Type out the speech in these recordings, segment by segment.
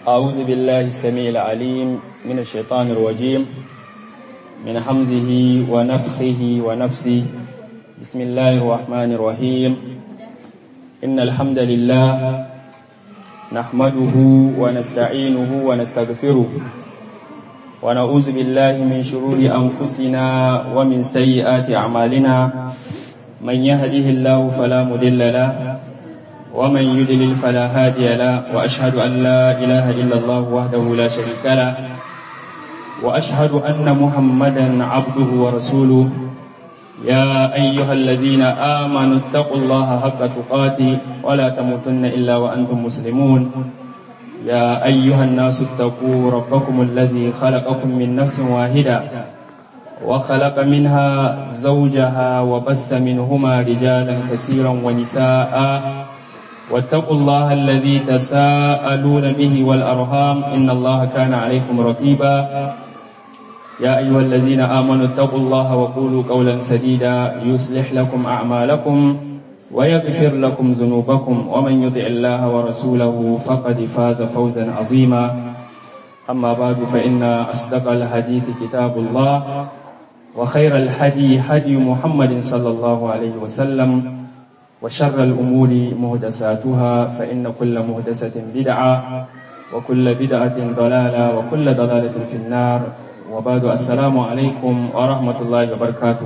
أعوذ بالله السميع العليم من الشيطان الرجيم من حمزه ونفخه ونفسه بسم الله الرحمن الرحيم إن الحمد لله نحمده ونستعينه ونستغفره ونعوذ بالله من شرور أنفسنا ومن سيئات أعمالنا من يهده الله فلا مضل له ومن يضلل فلا هادي له وأشهد أن لا إله إلا الله وحده لا شريك له وأشهد أن محمدا عبده ورسوله يا أيها الذين آمنوا اتقوا الله حق تقاته ولا تموتن إلا وأنتم مسلمون يا أيها الناس اتقوا ربكم الذي خلقكم من نفس واحدة وخلق منها زوجها وبس منهما رجالا كثيرا ونساء واتقوا الله الذي تساءلون به والأرhام إن الله كان عليكم رقيبا يا أيها الذين آمنوا اتقوا الله وقولوا قولا سديدا يصلح لكم أعمالكم ويغفر لكم ذنوبكم ومن يطع الله ورسوله فقد فاز فوزا عظيما أما بعد فإن أصدق الحديث كتاب الله وخير الهدي هدي محمد صلى الله عليه وسلم وشر الأمور مهدساتها فإن كل مهدسة بدعة وكل بدعة ضلالة وكل ضلالة في النار وبعد السلام عليكم ورحمة الله وبركاته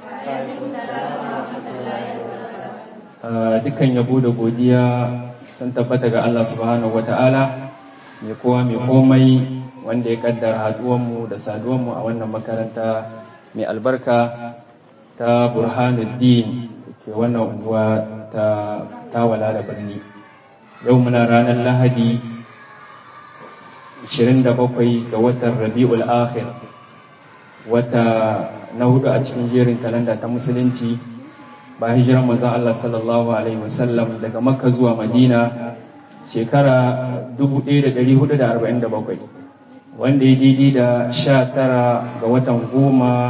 dukkan yabo da godiya sun tabbata ga Allah subhanahu wata'ala mai kowa mai komai wanda ya kaddara haduwanmu da saduwanmu a wannan makaranta mai albarka ta burhanuddin ke wannan unguwa ta tawala da birni yau muna ranar lahadi 27 ga watan rabi'ul akhir wata na hudu a cikin jerin kalanda ta musulunci ba hijiran manzon Allah sallallahu alaihi wasallam daga makka zuwa madina shekara 1447 wanda ya daidai da 19 ga watan goma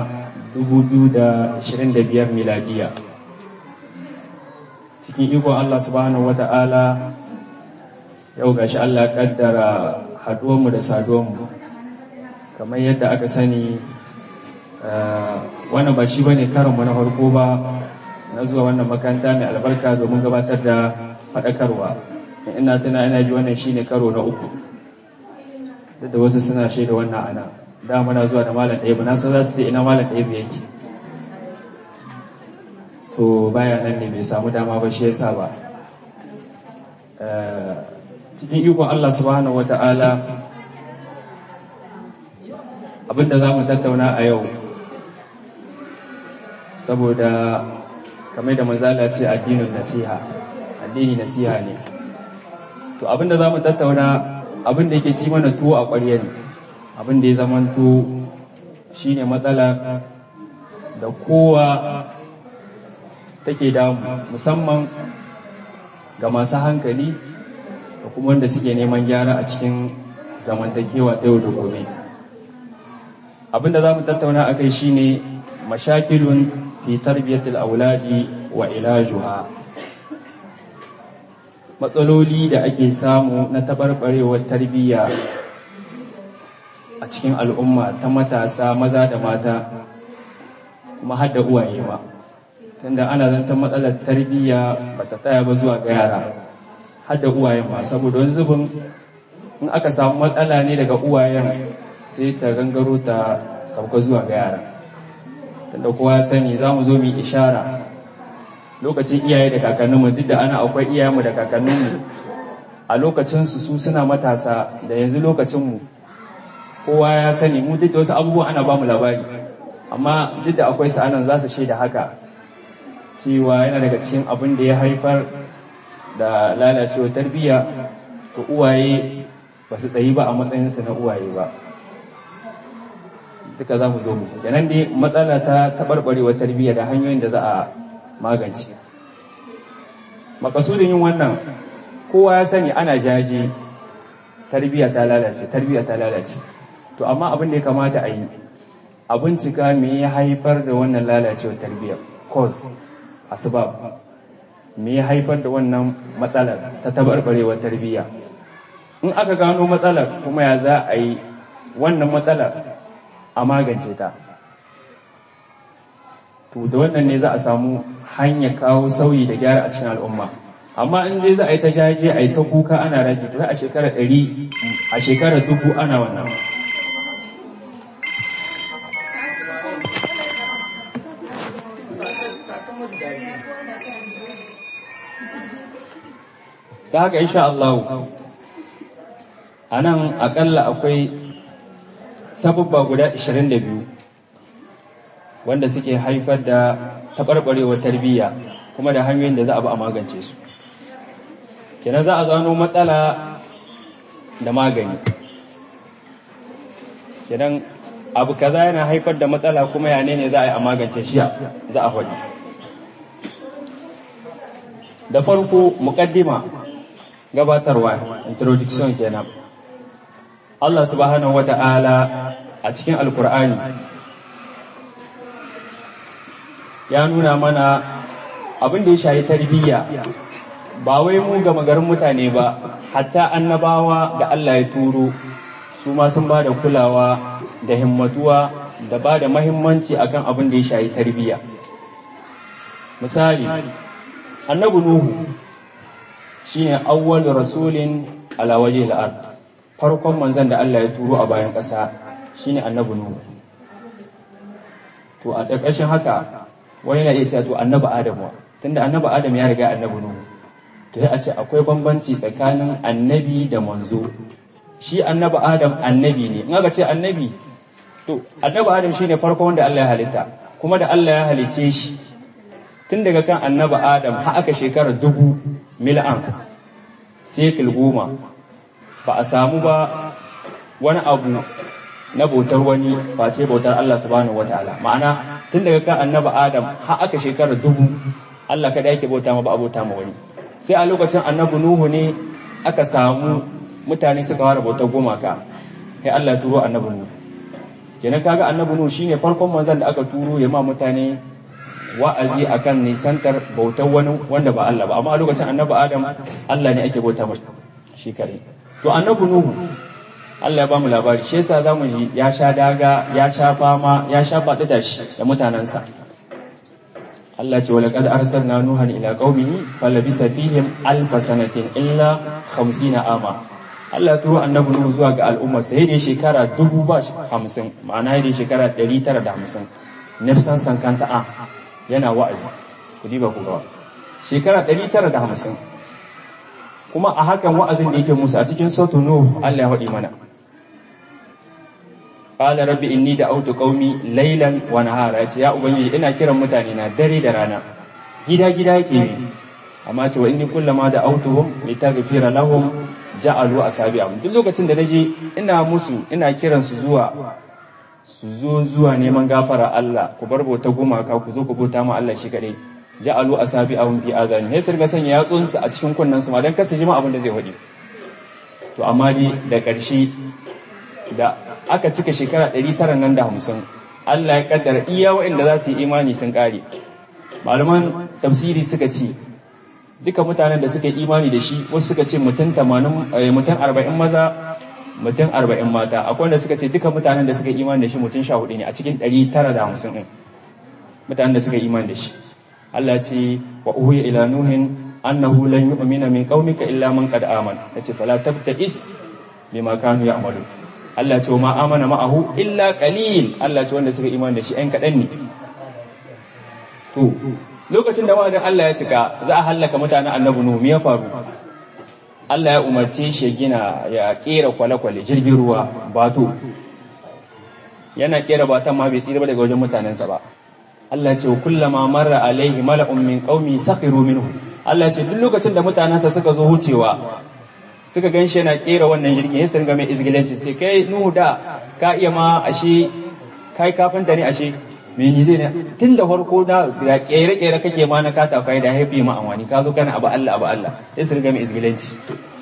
2025 miladiya cikin ikon Allah subhanahu wata'ala yau gashi Allah kaddara haduwanmu da saduwanmu kamar yadda aka sani wannan ba shi bane karinmu na farko ba na zuwa wannan makaranta mai albarka domin gabatar da faɗakarwa ina tana ina ji wannan shine karo na uku duk da wasu suna shaida wannan ana da muna zuwa da malam ɗaya ba na san za su ce ina malam ɗaya yake to baya nan ne bai samu dama ba shi yasa ba cikin ikon Allah subhanahu wata'ala abinda za mu tattauna a yau saboda kamar da manzala ce addinin nasiha addini nasiha ne to abinda za mu tattauna abinda yake ci mana tuwo a ƙwarya ne abinda ya zamanto shine matsala da kowa take damu musamman ga masu hankali da kuma wanda suke neman gyara a cikin zamantakewa ta yau da gobe abinda za mu tattauna a kai shine mashakilun fi tarbiyatul auladi wa ilajuha matsaloli da ake samu na tabarbarewar tarbiyya a cikin al'umma ta matasa maza da mata kuma har da uwaye ma tunda ana zancen matsalar tarbiyya ba ta tsaya ba zuwa ga yara har da uwayen ma saboda wani zubin in aka samu matsala ne daga uwayen sai ta gangaro ta sauka zuwa ga yara tunda kowa sani za mu zo mu ishara lokacin iyaye da kakanninmu duk da ana akwai iyayenmu da kakanninmu a lokacinsu su suna matasa da yanzu lokacinmu kowa ya sani mu duk da wasu abubuwa ana ba mu labari amma duk da akwai sa'anan za su shaida haka cewa yana daga cikin abin da ya haifar da lalacewar tarbiyya to uwaye ba su tsayi ba a matsayinsu na uwaye ba duka za mu zo mu kenan dai matsala ta taɓarɓarewar tarbiyya da hanyoyin da za a magance makasudin yin wannan kowa ya sani ana jaje tarbiyya ta lalace tarbiyya ta lalace to amma abin da ya kamata a yi a bincika me ya haifar da wannan lalacewar tarbiyyar cause asbab me ya haifar da wannan matsalar ta tabarbarewar tarbiyya in aka gano matsalar kuma ya za a yi wannan matsalar a magance ta to da wannan ne za a samu hanyar kawo sauyi da gyara a cikin al'umma amma in dai za a yi ta jaje a yi ta kuka ana rage to a shekara ɗari a shekara dubu ana wannan da haka insha Allah a nan akalla akwai sabubba guda 22 wanda suke haifar da taɓarɓarewar tarbiyya kuma da hanyoyin da za a bi a magance su kenan za a gano matsala da magani kenan abu kaza yana haifar da matsala kuma ya ne za a yi a magance shi za a faɗi da farko muƙaddima gabatarwa introduction kenan Allah subhanahu wata'ala a cikin alkur'ani ya nuna mana abin da ya shayi tarbiyya ba wai mu ga magarin mutane ba hatta annabawa da Allah ya turo su ma sun ba da kulawa da himmatuwa da ba da mahimmanci akan abin da ya shayi tarbiyya misali annabi nuhu shine awwal rasulin ala waje al-ard farkon manzon da Allah ya turo a bayan ƙasa shine annabi nuhu to a ƙarƙashin haka wani na iya cewa to annabi adamu tunda annabi adam ya riga annabi nuhu to sai a ce akwai bambanci tsakanin annabi da manzo shi annabi adam annabi ne in aka ce annabi to annabi adam shine farkon wanda Allah ya halitta kuma da Allah ya halice shi tun daga kan annabi adam har aka shekara dubu mil'an sekil goma ba a samu ba wani abu na bautar wani face bautar Allah subhanahu wataala ma'ana tun daga kan annabi adam har aka shekara dubu Allah kada yake bauta ma ba a bauta ma wani sai a lokacin annabi nuhu ne aka samu mutane suka fara bautar gumaka sai Allah ya turo annabi nuhu kenan kaga annabi nuhu shine farkon manzon da aka turo ya ma mutane wa'azi akan nisantar bautar wani wanda ba Allah ba amma a lokacin annabi Adam Allah ne ake bauta masa shi kare to annabi Nuhu Allah ya bamu labari shi yasa zamu ji ya sha daga ya sha fama ya sha faɗi da shi da mutanansa Allah ce wala qad arsalna nuhan ila qaumihi falabisa fihim alf sanatin illa 50 ama Allah ya turo annabi Nuhu zuwa ga al'umma sai da shekara dubu ba hamsin ma'ana da shekara 950 nafsan sankanta a yana wa'azi ku diba ku gawa shekara 950 kuma a hakan wa'azin da yake musu a cikin sautu nuh Allah ya faɗi mana qala rabbi inni da'awtu qaumi laylan wa nahara yace ya ubangiji ina kiran mutane na dare da rana gida gida yake yi amma ce wa inni kullama da'awtuhum litaghfira lahum ja'alu asabi'ahum duk lokacin da naje ina musu ina kiran su zuwa su zo zuwa neman gafara Allah ku bar bauta gumaka ku zo ku bauta ma Allah shi kadai ja'alu asabi'ahum fi azani sai sirga sanya yatsunsu a cikin kunnan su ma dan kasa jima abin da zai faɗi to amma dai da ƙarshe da aka cika shekara 900 nan da 50 Allah ya kaddara iya waɗanda za su yi imani sun ƙare malaman tafsiri suka ce duka mutanen da suka yi imani da shi wasu suka ce mutum 80 mutum 40 maza mutum 40 mata akwai wanda suka ce duka mutanen da suka yi imani da shi mutum 14 ne a cikin 950 din mutanen da suka yi imani da shi Allah ce wa uhiya ila nuhin annahu lan yu'mina min qaumika illa man qad amana yace fala tabta'is bima kanu ya'malu Allah ce ma amana ma'ahu illa qalil Allah ce wanda suka imani da shi ɗan kaɗan ne to lokacin da wa'adin Allah ya cika za a hallaka mutanen annabi Nuhu me ya faru Allah ya umarce shi gina ya kera kwale-kwale jirgin ruwa bato yana kera batan ma bai tsira ba daga wajen mutanensa ba Allah ce wa kullama marra alaihi mala'un min qaumi sakhiru minhu Allah ce duk lokacin da mutanensa suka zo wucewa suka ganshi yana kera wannan jirgin ya sirga mai izgilanci sai kai nuhu da ka iya ma ashe kai kafinta ne ashe me ni zai ne tun da farko da da kere kere kake ma na kata kai da haifi ma amwani ka zo kana abu Allah abu Allah ya sirga mai izgilanci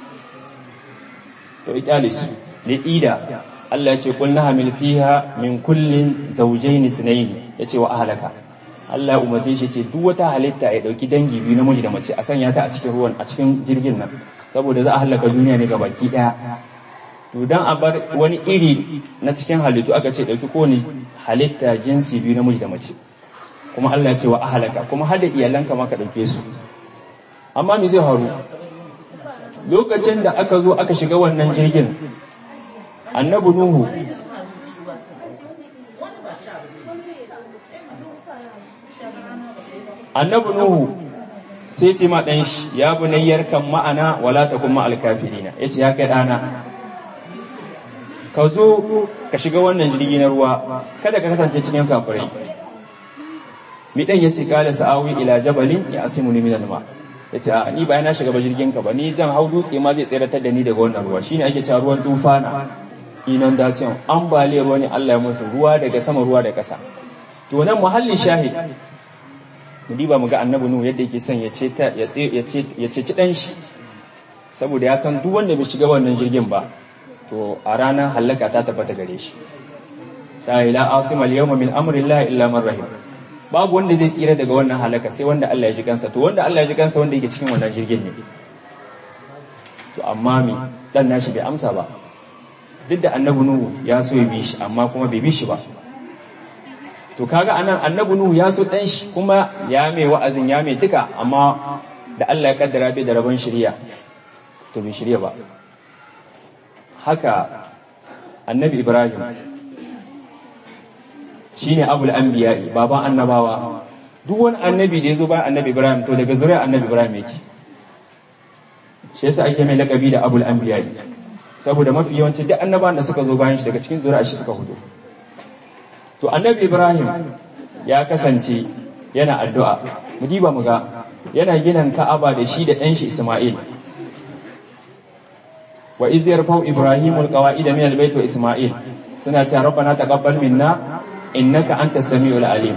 to ikale shi da ida Allah ya ce qul nahamil fiha min kullin zawjayn isnayn yace wa ahlaka Allah umarce shi ce duk wata halitta ya dauki dangi biyu namiji da mace a sanya ta a cikin ruwan a cikin jirgin nan saboda za a halaka duniya ne gabaki daya to dan a bar wani iri na cikin halittu aka ce dauki kowane halitta jinsi biyu namiji da mace kuma Allah ya ce wa ahlaka kuma har da iyalanka ma ka dauke su amma me zai faru lokacin da aka zo aka shiga wannan jirgin annabi nuhu annabi nuhu sai ce ma dan shi ya bunayyar kan ma'ana wala takum ma'al kafirina yace ya kai dana ka zo ka shiga wannan jirgi na ruwa kada ka kasance cikin kafirai mi dan yace kala sa'awi ila jabalin ya asimuni min al-ma yace a ni ba na shiga ba jirgin ka ba ni dan hau dutse ma zai tsiratar da ni daga wannan ruwa shine ake cewa ruwan tufana inundation ambaliyar ruwa ne Allah ya musu ruwa daga sama ruwa da kasa to nan muhallin shahid mu diba mu ga annabi nuhu yadda yake son ya ce ta ya ce ya ce ci dan shi saboda ya san duk wanda bai shiga wannan jirgin ba to a ranar halaka ta tabbata gare shi sai la asima al-yawma min amri llahi illa man rahim babu wanda zai tsira daga wannan halaka sai wanda Allah ya ji kansa to wanda Allah ya ji kansa wanda yake cikin wannan jirgin ne to amma mi dan nashi bai amsa ba duk da annabi nuhu ya so ya bi shi amma kuma bai bi shi ba to kaga anan annabi nuhu ya so dan shi kuma ya mai wa'azin ya mai duka amma da Allah ya kaddara bai da rabon shari'a to bai shirya ba haka annabi ibrahim shine abul anbiya baban annabawa duk wani annabi da yazo bayan annabi ibrahim to daga zuriyar annabi ibrahim yake shi yasa ake mai lakabi da abul anbiya saboda mafi yawanci duk annabawan da suka zo bayan shi daga cikin zuriyar shi suka hudu to annabi ibrahim ya kasance yana addu'a mu diba mu ga yana ginin ka'aba da shi da ɗan shi isma'il wa iz yarfau ibrahimul qawa'ida min albayt wa isma'il suna cewa rabbana taqabbal minna innaka antas samiul alim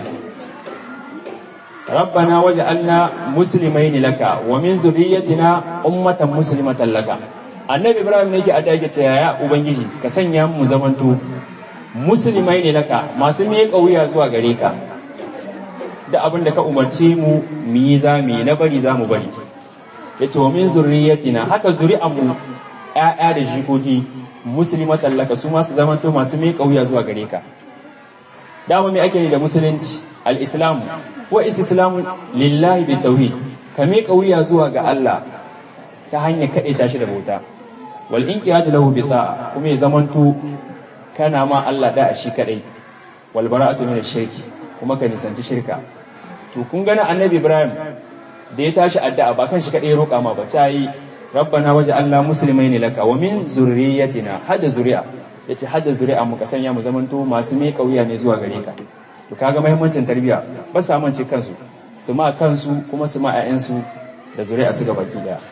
ربنا وجعلنا مسلمين لك ومن ذريتنا أمة مسلمة لك annabi ibrahim ne yake a dage ce ya ubangiji ka sanya mu zamanto musulmai ne laka masu miƙa wuya zuwa gare ka da abin da ka umarce mu mu yi za mu yi na bari za mu bari ya ce wa min zurriyatina haka zuri'an mu ƴaƴa da jikoki muslimatan laka su masu zamanto masu miƙa wuya zuwa gare ka dama me ake ne da musulunci al-islamu wa islamu lillahi bi tauhid ka miƙa wuya zuwa ga Allah ta hanyar kaɗe ta shi da bauta wal inqiyadu lahu bi ta'a kuma ya zamanto kana ma Allah da shi kadai wal bara'atu min shirki kuma ka nisanci shirka to kun gana annabi Ibrahim da ya tashi addu'a ba kan shi kadai ya roƙa ma ba ta yi rabbana waj'alna muslimaini laka wa min zurriyyatina hada zuri'a yace hada zuri'a mu ka sanya mu zamanto masu mai kauya ne zuwa gare ka to kaga muhimmancin tarbiya ba sa mance kansu su ma kansu kuma su ma 'ya'yansu da zuri'a su gaba ki daya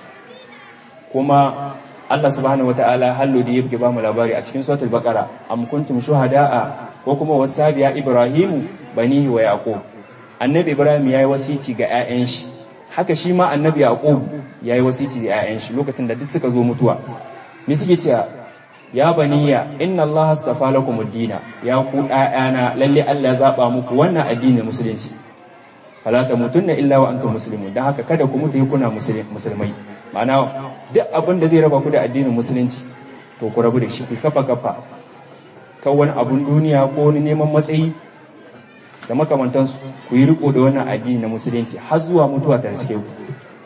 kuma Allah subhanahu wataala hallo da yake ba mu labari a cikin suratul baqara am kuntum shuhada'a ko kuma wasabiya ibrahimu banihi wa yaqub annabi ibrahim yayi wasici ga 'ya'yan shi haka shi ma annabi yaqub yayi wasici ga 'ya'yan shi lokacin da duk suka zo mutuwa me suke cewa ya baniya inna Allah astafa lakum ad-dina ya ku ɗayana lalle Allah ya zaba muku wannan addinin musulunci fala tamutunna illa wa antum muslimun dan haka kada ku mutu kuna musulmai ma'ana duk abin da zai raba ku da addinin musulunci to ku rabu da shi ku kafa kafa kan wani abun duniya ko wani neman matsayi da makamantansu ku yi riko da wannan addini na musulunci har zuwa mutuwa ta riske ku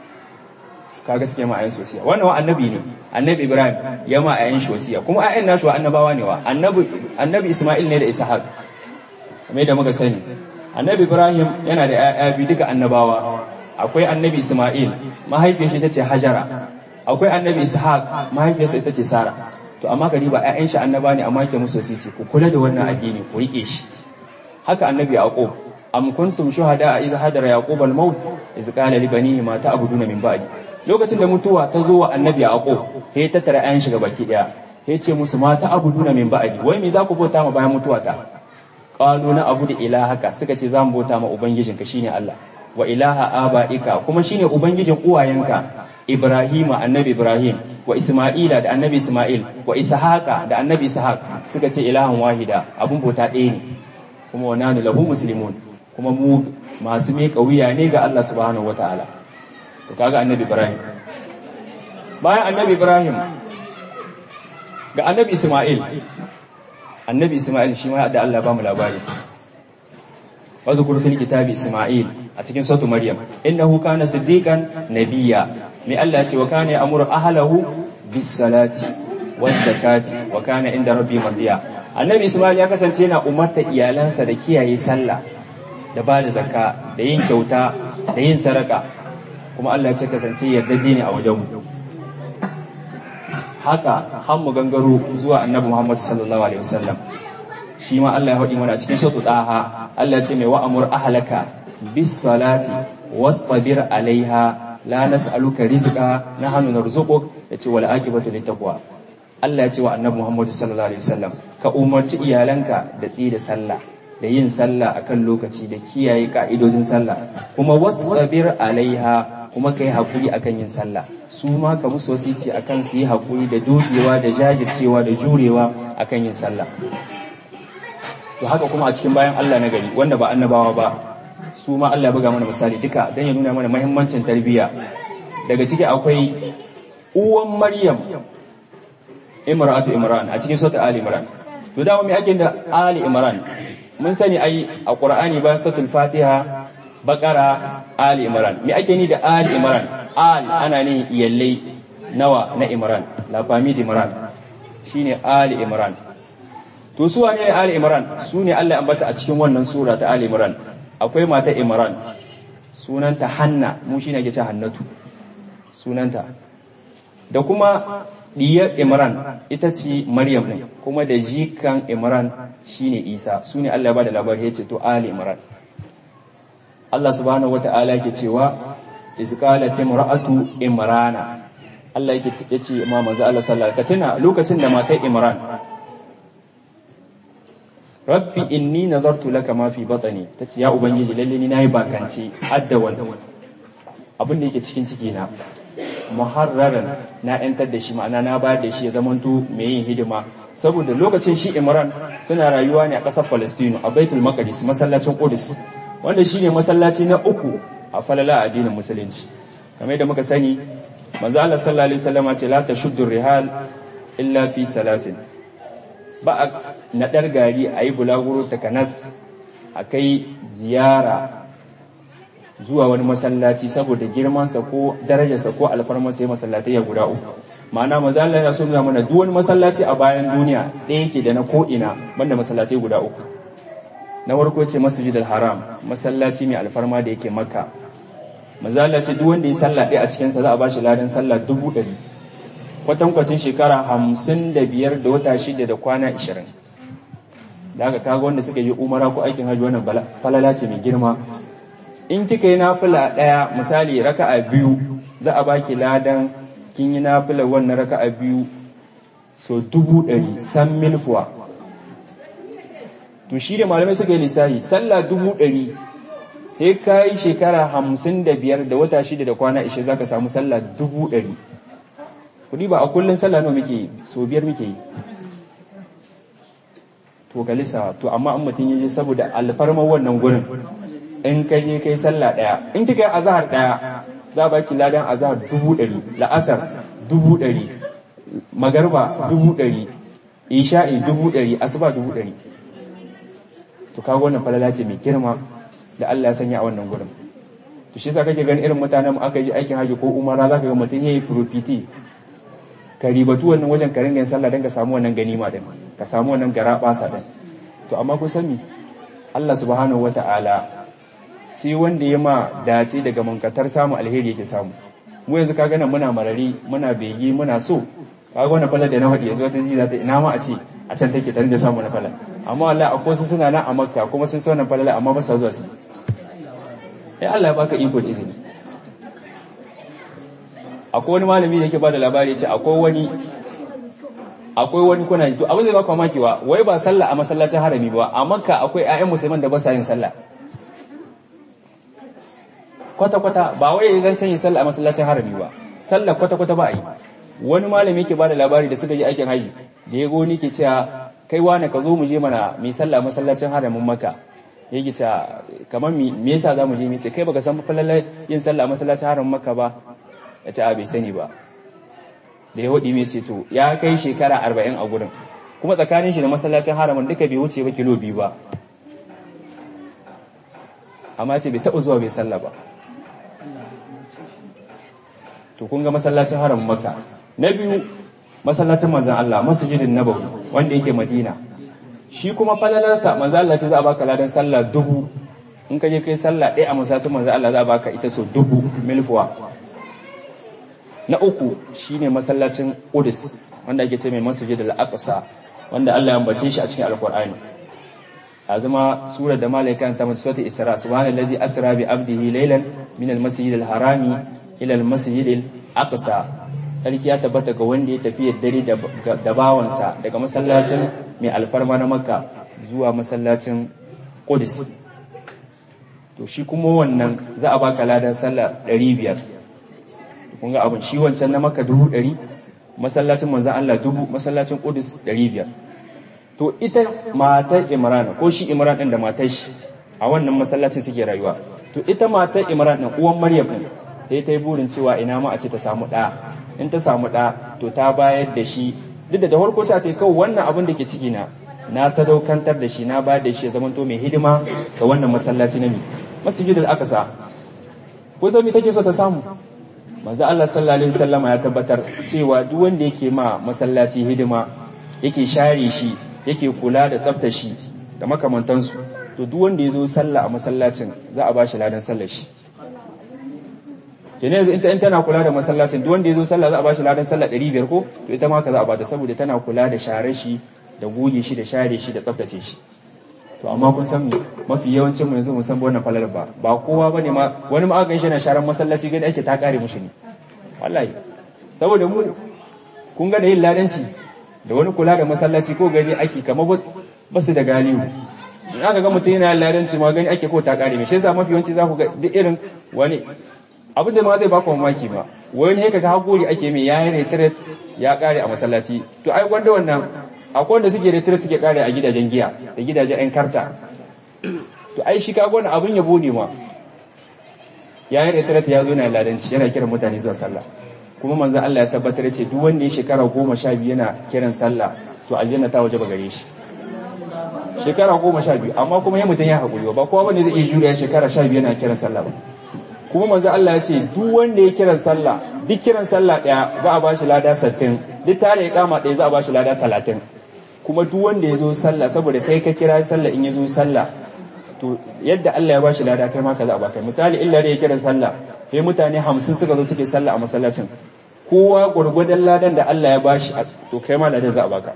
kaga suke ma ayan sosiya wannan wa annabi ne annabi ibrahim ya ma ayan shi wasiya kuma ayan nashi wa annabawa ne wa annabi annabi isma'il ne da ishaq kamar da muka sani annabi ibrahim yana da ƴaƴa biyu duka annabawa akwai annabi isma'il mahaifiyar shi tace hajara akwai annabi ishaq mahaifiyarsa ita ce sara to amma ka ba ƴaƴan shi annaba ne amma yake musu wasici ku kula da wannan addini ku rike shi haka annabi yaqub am kuntum shuhada idh hadara yaqub al-maut idh qala li banihi ma ta'buduna min ba'di lokacin da mutuwa ta zo wa annabi yaqub sai ta tara ayan shiga baki daya sai ce musu ma ta'buduna min ba'di wai me za ku bauta ma bayan mutuwa ta qalu na abudu ilahaka suka ce za mu bauta ma ubangijinka shine Allah wa ilaha abaika kuma shine ubangijin uwayenka Ibrahima annabi Ibrahim wa Isma'ila da annabi Isma'il wa Ishaqa da annabi Ishaq suka ce ilahan wahida abun bauta ɗaya ne kuma wa nanu lahu muslimun kuma mu masu miƙa wuya ne ga Allah subhanahu wataala to kaga annabi Ibrahim bayan annabi Ibrahim ga annabi Isma'il annabi Isma'il shi ma da Allah ba mu labari wazkur fil kitabi Isma'il a cikin sautu Maryam innahu kana siddiqan nabiyya mai Allah ce wa kana ya'muru ahlahu bis salati waz zakati wa kana inda rabbi mardiya annabi Isma'il ya kasance yana umarta iyalansa da kiyaye sallah da ba da zakka da yin kyauta da yin saraka kuma Allah ce kasance yardaddi ne a wajenmu haka har mu gangaro zuwa annabi Muhammad sallallahu alaihi wasallam shi ma Allah ya faɗi mana cikin sura Taha Allah ce mai wa'amur ahlaka bis salati wastabir alaiha la nas'aluka rizqa nahnu narzuquk yace wal akibatu littaqwa Allah ya ce wa annabi Muhammad sallallahu alaihi wasallam ka umarci iyalanka da tsi da sallah da yin sallah akan lokaci da kiyaye ka'idodin sallah kuma wasbir alaiha kuma kai hakuri akan yin sallah su ma ka musu wasici akan su yi hakuri da dogewa da jajircewa da jurewa akan yin sallah to haka kuma a cikin bayan Allah na gari wanda ba annabawa ba su ma Allah buga mana misali duka dan ya nuna mana muhimmancin tarbiyya daga ciki akwai uwan Maryam Imratu Imran a cikin sura Ali Imran to da mu ake da Ali Imran mun sani ai a Qur'ani bayan suratul Fatiha Baqara Ali Imran me ake ni da Ali Imran Al ana ne iyallai nawa na Imran la family Imran shine Ali Imran to su wane Ali Imran su ne Allah ya ambata a cikin wannan sura ta Ali Imran akwai mata Imran sunanta Hanna mu shine ake ce Hannatu sunanta da kuma diyar Imran ita ce Maryam ne kuma da jikan Imran shine Isa su ne Allah ya bada labari ya ce to Ali Imran Allah subhanahu wata'ala yake cewa iz qalat imra'atu imrana Allah yake yace ma manzo Allah sallallahu alaihi wasallam lokacin da matar Imran Rabbi inni nazartu laka ma fi batni tace ya ubangiji lalle ni nayi bakanci addawan abin da yake cikin ciki na muharraran na yantar da shi ma'ana na bayar da shi ya zamanto mai yin hidima saboda lokacin shi Imran suna rayuwa ne a ƙasar Palestine a Baitul Maqdis masallacin Qudus wanda shine masallaci na uku a falala addinin musulunci kamar da muka sani manzo Allah sallallahu alaihi wasallam ce la tashuddu rihal illa fi salasin ba a nadar gari ayi bulaguro takanas akai ziyara zuwa wani masallaci saboda girmansa ko darajarsa ko alfarmarsa ya masallatai ya guda uku ma'ana maza Allah ya sunna mana duk wani masallaci a bayan duniya ɗaya yake da na ko'ina banda masallatai guda uku na farko ce masjidil haram masallaci mai alfarma da yake makka maza Allah ce duk wanda ya sallah ɗaya a cikin sa za a bashi ladan sallah dubu ɗari kwatankwacin shekara hamsin da biyar da wata shida da kwana ishirin da aka kaga wanda suka yi umara ko aikin hajji wannan falala ce mai girma in kika yi nafila ɗaya misali raka'a biyu za a baki ladan kin yi nafila wannan raka'a biyu so dubu ɗari san milfuwa to shi da malamai suka yi lissahi sallah dubu ɗari sai ka yi shekara hamsin da biyar da wata shida da kwana ishe za ka samu sallah dubu ɗari kudi ba a kullum sallah nawa muke yi so biyar muke yi to ka lissa to amma an mutum yaje saboda alfarmar wannan gurin in ka je kai sallah daya in kika yi azhar daya za a baki ladan azhar dubu ɗari la'asar dubu ɗari magarba dubu ɗari isha'i dubu ɗari asuba dubu ɗari to kaga wannan falala ce mai girma da Allah ya sanya a wannan gurin to shi yasa kake ganin irin mutanen mu aka yi aikin haji ko umara zaka ga mutum yayi profiti ka ribatu wannan wajen ka ringa yin sallah don ka samu wannan ganima din ka samu wannan gara basa din to amma kun sani Allah subhanahu wata'ala sai wanda ya ma dace daga mankatar samu alheri yake samu mu yanzu kaga nan muna marari muna begi muna so kaga wannan falal da na faɗi yanzu wata zai ta ina ma a ce a can take tare da samu na falal amma wallahi akwai su suna nan a makka kuma sun sa wannan falal amma ba sa zuwa su eh Allah ya baka iko da izini akwai wani malami da yake bada labari ce akwai wani akwai wani kuna to abin da ba ku mamaki wa wai ba sallah a masallacin harami ba a makka akwai ƴaƴan musulman da ba sa yin sallah kwata kwata ba wai zan yin sallah a masallacin harami ba sallah kwata kwata ba a yi wani malami yake bada labari da suka je aikin haji da ya goni ke cewa kai wane ka zo mu je mana mai sallah a masallacin haramin makka ya gita kamar me yasa za mu je mace kai baka san falalar yin sallah a masallacin haram maka ba ya ce a bai sani ba da ya waɗi mai ce to ya kai shekara arba'in a gurin kuma tsakanin shi da masallacin haramun duka bai wuce ba kilo biyu ba amma ce bai taɓa zuwa bai sallah ba to kun ga masallacin haramun maka na biyu masallacin manzan Allah masjidin nabawi wanda yake madina shi kuma falalarsa manzan Allah ce za a baka ladan sallah dubu in ka je kai sallah ɗaya a masallacin manzan Allah za a baka ita so dubu milfuwa na uku shine masallacin Qudus wanda ake ce mai Masjid al-Aqsa wanda Allah ya ambace shi a cikin Al-Qur'ani azuma sura da malaika ta mutu sura Isra subhanallazi asra bi abdihi laylan min al-masjid al-harami ila al-masjid al-aqsa sarki ya tabbata ga wanda ya tafi dare da bawansa daga masallacin mai alfarma na Makka zuwa masallacin Qudus to shi kuma wannan za a baka ladan sallah 500 kun ga abin shi wancan na maka dubu ɗari masallacin manzan Allah dubu masallacin Qudus ɗari biyar to ita matar Imran ko shi Imran ɗin da matar shi a wannan masallacin suke rayuwa to ita matar Imran ɗin uwan Maryam ɗin sai ta yi burin cewa ina ma a ce ta samu ɗa in ta samu ɗa to ta bayar da shi duk da da farko ta ta kawai wannan abin da ke ciki na na sadaukantar da shi na bayar da shi ya zamanto mai hidima ga wannan masallaci na mi masjidul aqsa ko sai me take so ta samu manzo Allah sallallahu alaihi wasallam ya tabbatar cewa duk wanda yake ma masallaci hidima yake share shi yake kula da tsaftar shi da makamantansu to duk wanda ya zo sallah a masallacin za a bashi ladan sallar shi kenan yanzu ita in tana kula da masallacin duk wanda ya zo sallah za a bashi ladan sallah 500 ko to ita ma ka za a bata saboda tana kula da share shi da goge shi da share shi da tsaftace shi to amma kun san mafi yawancin mu yanzu mun san wannan falalar ba ba kowa bane ma wani ma aka shi na sharan masallaci gani ake ta kare mushi ne wallahi saboda mu kun ga da yin ladanci da wani kula da masallaci ko gani ake kamar ba su da galihu in aka ga mutum yana yin ladanci ma gani ake ko ta kare shi yasa mafi yawanci za ku ga duk irin wani abin da ma zai baka mamaki ba wani haka ga hakuri ake mai yayin retret ya kare a masallaci to ai gwanda wannan akwai wanda suke retret suke kare a gidajen giya da gidajen yan karta to ai shi kaga wannan abin yabo ne ma yayin retret ya zo na ladanci yana kiran mutane zuwa sallah kuma manzon Allah ya tabbatar ya ce duk wanda ya shekara goma sha biyu yana kiran sallah to aljanna ta waje ba gare shi shekara goma sha biyu amma kuma ya mutum ya haƙuri ba kowa wanda zai iya juriya shekara sha biyu yana kiran sallah ba kuma manzo Allah ya ce duk wanda ya kiran sallah duk kiran sallah daya za a bashi lada 60 duk tare ya kama daya za a bashi lada 30 kuma duk wanda ya zo sallah saboda kai ka kira sallah in ya zo sallah to yadda Allah ya bashi lada kai ma ka za a baka misali illa da ya kiran sallah sai mutane 50 suka zo suke sallah a masallacin kowa gurgudan ladan da Allah ya bashi to kai ma ladan za a baka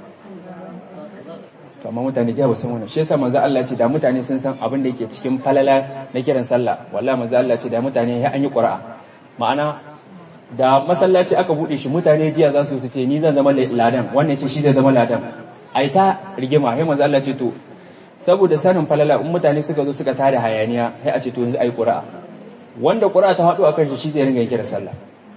to amma mutane da ba san wannan shi yasa manzo Allah ce da mutane sun san abin da yake cikin falala na kiran sallah wallahi manzo Allah ce da mutane ya an yi qur'a ma'ana da masallaci aka bude shi mutane jiya za su ce ni zan zama ladan wannan ce shi zai zama ladan ai ta rigima sai manzo Allah ce to saboda sanin falala in mutane suka zo suka tada hayaniya sai a ce to yanzu ai qur'a wanda qur'a ta hadu akan shi shi zai ringa kiran sallah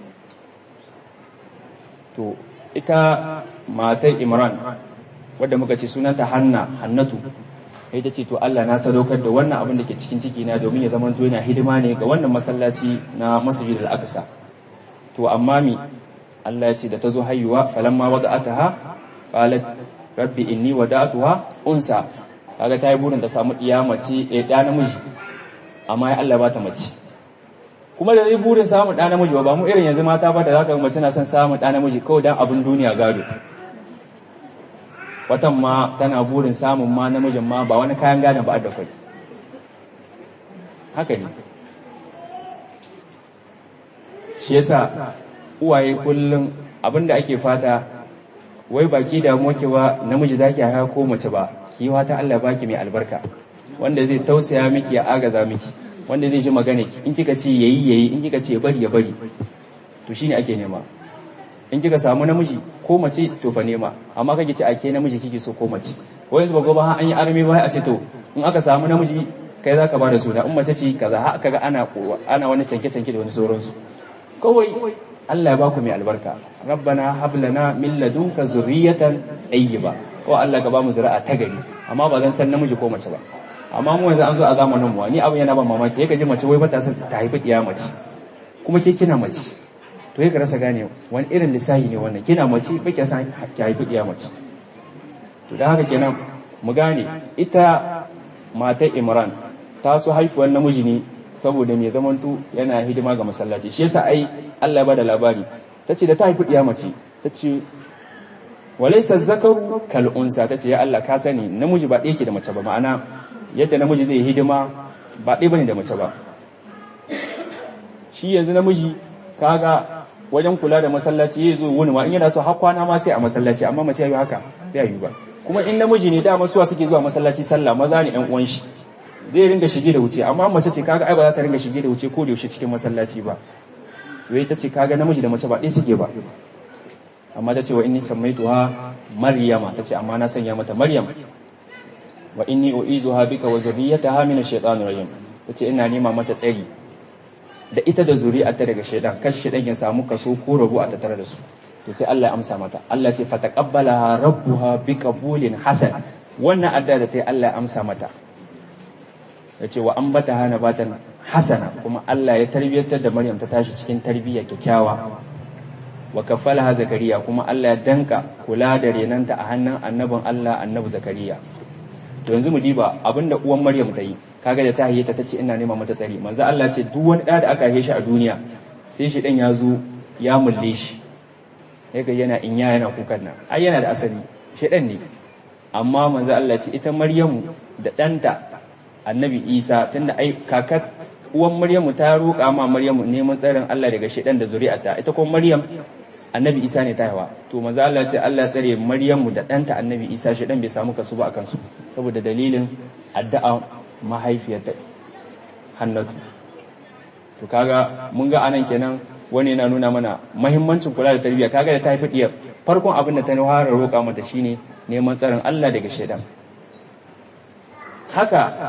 to ita matar Imran wadda muka ce sunanta Hanna Hannatu sai ta ce to Allah na sadaukar da wannan abin da ke cikin ciki na domin ya zama to yana hidima ne ga wannan masallaci na Masjid al-Aqsa to amma mi Allah ya ce da ta zo haihuwa falamma wada'ataha qalat rabbi inni wada'tuha unsa kaga ta yi burin ta samu iya mace eh da namiji amma ya Allah ba ta mace kuma da zai burin samun ɗa namiji ba mu irin yanzu mata ba da zaka ga mace na son samun ɗa namiji kawai dan abin duniya gado watan ma tana burin samun ma namijin ma ba wani kayan gadon ba da kwai haka ne shi yasa uwaye kullum abinda ake fata wai baki da mokewa namiji zaki haya ko mace ba ki fata Allah baki mai albarka wanda zai tausaya miki ya agaza miki wanda zai ji magana ki in kika ce yayi yayi in kika ce bari ya bari to shine ake nema in kika samu namiji ko mace to fa nema amma kake ce ake namiji kike so ko mace ko yanzu ba ba an yi arme ba a ce to in aka samu namiji kai zaka ba da suna in mace ce kaza har kaga ana ana wani canke canke da wani sauransu kawai Allah ya baku mai albarka rabbana hab lana min ladunka zurriyatan tayyiba ko Allah ka ba mu zuri'a ta gari amma ba zan san namiji ko mace ba amma mu yanzu an zo a zamanin mu ni abin yana ban mamaki yake ji mace wai bata son ta haifi iya mace kuma ke kina mace to yake rasa gane wani irin lissahi ne wannan kina mace ba ki san ki haifi iya mace to dan haka kenan mu gane ita matar Imran ta so haifuwar namiji ne saboda mai zamanto yana hidima ga masallaci shi yasa ai Allah ya bada labari tace da ta haifi iya mace tace walaysa zakaru kal unsa tace ya Allah ka sani namiji ba ɗaya ke da mace ba ma'ana yadda namiji zai hidima ba ɗaya bane da mace ba shi yanzu namiji kaga wajen kula da masallaci ya zo wuni ma in yana so har kwana ma sai a masallaci amma mace ya yi haka bai yi ba kuma in namiji ne dama suwa suke zuwa masallaci sallah maza ne ɗan uwan shi zai ringa shige da wuce amma mace ce kaga ai ba za ta ringa shige da wuce ko da yaushe cikin masallaci ba to ita ce kaga namiji da mace ba ɗaya suke ba amma ta ce wa inni sammaituha maryama ta ce amma na sanya mata maryam wa inni u'izuha bika wa zurriyyataha min ash-shaytanir rajim tace ina nema mata tsari da ita da zuri'arta daga shaytan kar shaytan ya samu kaso ko rabu a tattare da su to sai Allah ya amsa mata Allah ce fataqabbalaha rabbuha biqabulin hasan wannan adda da tai Allah ya amsa mata yace wa ambataha nabatan hasana kuma Allah ya tarbiyantar da Maryam ta tashi cikin tarbiyya kyakkyawa wa kafalaha zakariya kuma Allah ya danka kula da renanta a hannun annabin Allah annabi zakariya to yanzu mu diba abinda uwan Maryam ta yi kaga da ta hayyata ta ce ina nema mata tsari manzo Allah ce duk wani da da aka haife shi a duniya sai shi dan ya zo ya mulle shi yaga yana inya yana kukan nan ai yana da asali shi dan ne amma manzo Allah ce ita Maryamu da danta annabi Isa tunda ai kakar uwan Maryamu ta roƙa ma Maryamu neman tsarin Allah daga shedan da zuri'ata ita kuma Maryam annabi Isa ne ta haifa to manzo Allah ce Allah tsare Maryamu da ɗanta annabi Isa shedan bai samu kasu ba akan su saboda dalilin addu'a mahaifiyarta Hannatu to kaga mun ga anan kenan wani yana nuna mana mahimmancin kula da tarbiyya kaga da ta haifi diyar farkon abin da ta fara roƙa mata shine neman tsarin Allah daga shedan haka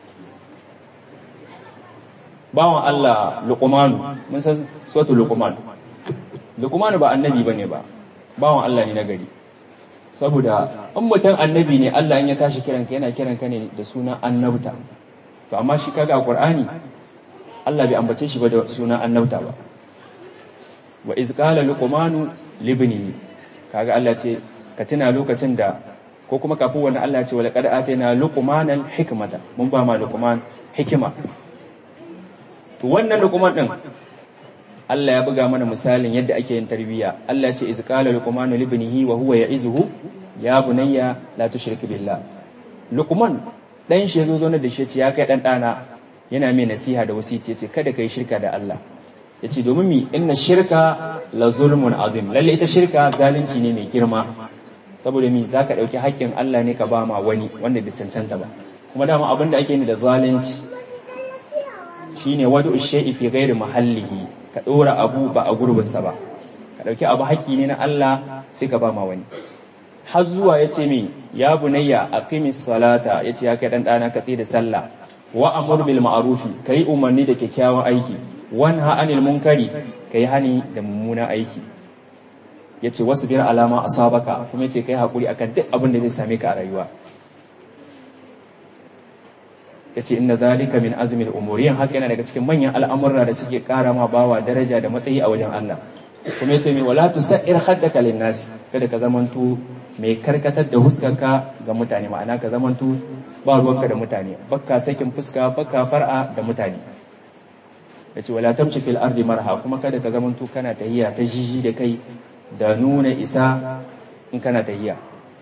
bawan Allah Luqmanu mun san suwatu Luqman Luqmanu ba annabi bane ba bawan Allah ne na gari saboda in mutum annabi ne Allah in ya tashi kiranka yana kiranka ne da sunan annabta to amma shi kaga Qur'ani Allah bai ambace shi ba da sunan annabta ba wa iz qala luqmanu libni kaga Allah ce ka tuna lokacin da ko kuma kafin wannan Allah ce wala qad atayna luqmanal hikmata mun ba ma luqman hikima to wannan luqman din Allah ya buga mana misalin yadda ake yin tarbiyya Allah ce iz qala luqmanu libnihi wa huwa ya'izuhu ya bunayya la tushrik billah luqman dan shi yazo zo da shi ce ya kai dan dana yana mai nasiha da wasici yace kada kai shirka da Allah yace domin mi inna shirka la zulmun azim lalle ita shirka zalunci ne mai girma saboda mi zaka dauki haƙƙin Allah ne ka ba ma wani wanda bai cancanta ba kuma dama abin da ake ni da zalunci shine wadu shay'i fi ghairi mahallihi ka dora abu ba a gurbin sa ba ka dauki abu haƙƙi ne na Allah sai ka ba ma wani har zuwa yace mi ya bunayya aqimis salata yace ya kai dan dana ka da sallah wa amur bil ma'rufi kai umarni da kyakkyawan aiki wanha anil munkari kai hani da mummunan aiki yace wasbir alama asabaka kuma yace kai hakuri akan duk abin da zai same ka a rayuwa yace inna zalika min azmil umuri haka yana daga cikin manyan al'amurra da suke kara ma bawa daraja da matsayi a wajen Allah kuma yace mai wala tusair khaddaka lin nas kada ka zamanto mai karkatar da huskarka ga mutane ma'ana ka zamanto ba ruwanka da mutane bakka sakin fuska bakka far'a da mutane yace wala tamshi fil ardi marha kuma kada ka zamanto kana tahiya ta jiji da kai da nuna isa in kana tahiya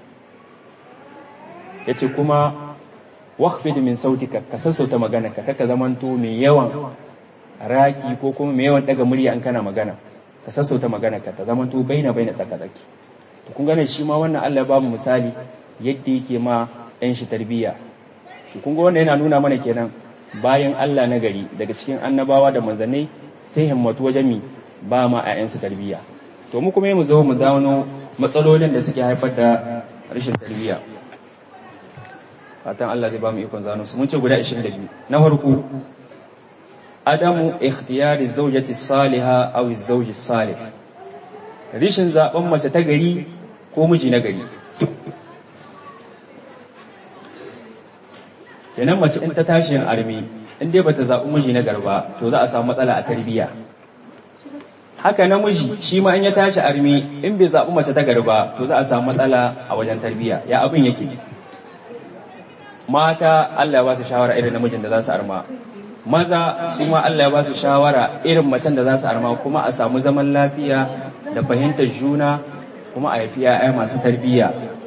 yace kuma waqfid min sautika ka sassauta magana ka kaka zamanto mai yawan raki ko kuma mai yawan daga murya in kana magana ka sassauta magana ka ta zamanto baina baina tsakatsaki to kun gane shi ma wannan Allah ya ba mu misali yadda yake ma ɗan shi tarbiyya to kun ga wannan yana nuna mana kenan bayan Allah na gari daga cikin annabawa da manzannai sai himmatu wajen mi ba ma ƴaƴansu tarbiyya to mu kuma mu zo mu gano matsalolin da suke haifar da rashin tarbiyya fatan Allah zai ba mu ikon zano su mun ce guda 22 na farko adamu ikhtiyari zawjati salihah aw zawji salih rishin zaben mace ta gari ko miji na gari kenan mace in ta tashi yin armi in dai bata zaɓi miji na garba to za a samu matsala a tarbiyya haka namiji shi ma in ya tashi armi in bai zaɓi mace ta garba to za a samu matsala a wajen tarbiyya ya abin yake mata Allah ya ba su shawara irin namijin da za su arma maza su ma Allah ya ba su shawara irin macen da za su arma kuma a samu zaman lafiya da fahimtar juna kuma a haifi 'ya'ya masu tarbiyya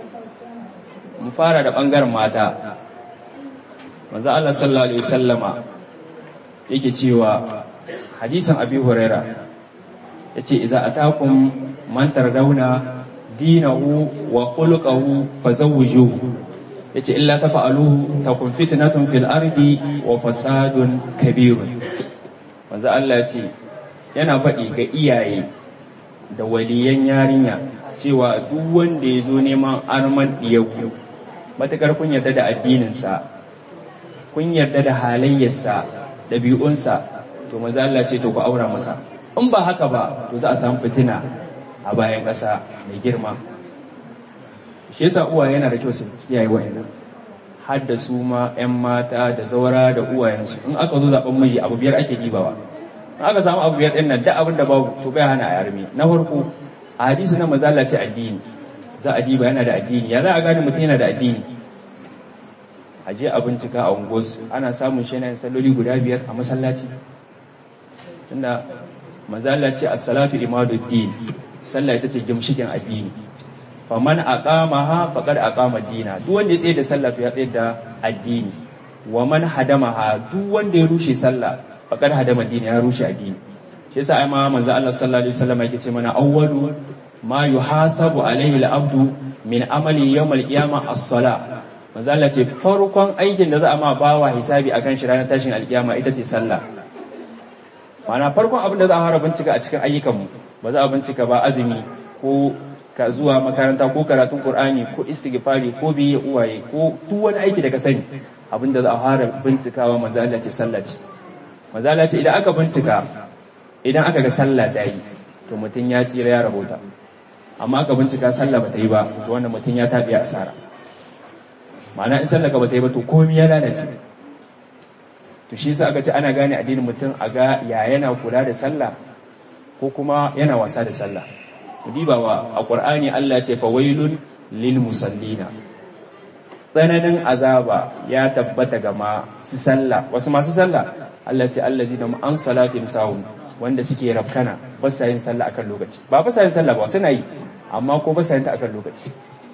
mu fara da ɓangaren mata manzo Allah sallallahu alaihi wasallama yake cewa hadisin Abi Huraira yace idza atakum man tardawna dinahu wa khuluquhu fazawwijuhu yace illa tafa'aluhu takun fitnatun fil ardi wa fasadun kabirun manzo Allah yace yana faɗi ga iyaye da waliyan yarinya cewa duk wanda ya zo neman arman diyaku matakar kun yarda da addininsa kun yarda da halayyarsa ɗabi'unsa to maza Allah ce to ku aura masa in ba haka ba to za a samu fitina a bayan ƙasa mai girma shi yasa uwa yana da kyau su kiyaye wa'annan har da su ma 'yan mata da zaura da uwayensu in aka zo zaben miji abu biyar ake dibawa in aka samu abu biyar ɗin nan da abin da babu to bai hana a yarmi na farko a hadisi na maza Allah ce addini za a diba yana da addini ya za a gane mutum yana da addini a je a bincika a unguwarsu ana samun shi yana salloli guda biyar a masallaci tunda manzala ce as-salatu imaduddin sallah ita ce gimshikin addini fa man aqamaha faqad aqama dina duk wanda ya tsaye da sallah to ya tsaye da addini wa man hadamaha duk wanda ya rushe sallah faqad hadama dini ya rushe addini shi yasa ai ma manzo Allah sallallahu alaihi wasallam yake ce mana awwalu ma yuhasabu alaihi al-abdu min amali yawm al-qiyamah as-salah manzo Allah ce farkon aikin da za a ma bawa hisabi akan shi ranar tashin alkiyama ita ce sallah ma'ana farkon abin da za a fara bincika a cikin ayyukanmu ba za a bincika ba azumi ko ka zuwa makaranta ko karatun qur'ani ko istighfari ko biye uwaye ko duk wani aiki da ka sani abin da za a fara bincikawa manzo Allah ce sallah ce manzo Allah ce idan aka bincika idan aka ga sallah ta yi to mutum ya tsira ya rahota amma aka bincika sallah ba ta yi ba to wannan mutum ya tabi asara ma'ana in sallah ka ba ta yi ba to komai ya lalace to shi yasa aka ce ana gane addinin mutum a ga ya yana kula da sallah ko kuma yana wasa da sallah dibawa a qur'ani Allah ce fa wailun lil musallina tsananin azaba ya tabbata ga masu sallah wasu masu sallah Allah ce allazina an salatim sahun wanda suke rafkana ba sa yin sallah akan lokaci ba ba sa yin sallah ba suna yi amma ko ba sa yin ta akan lokaci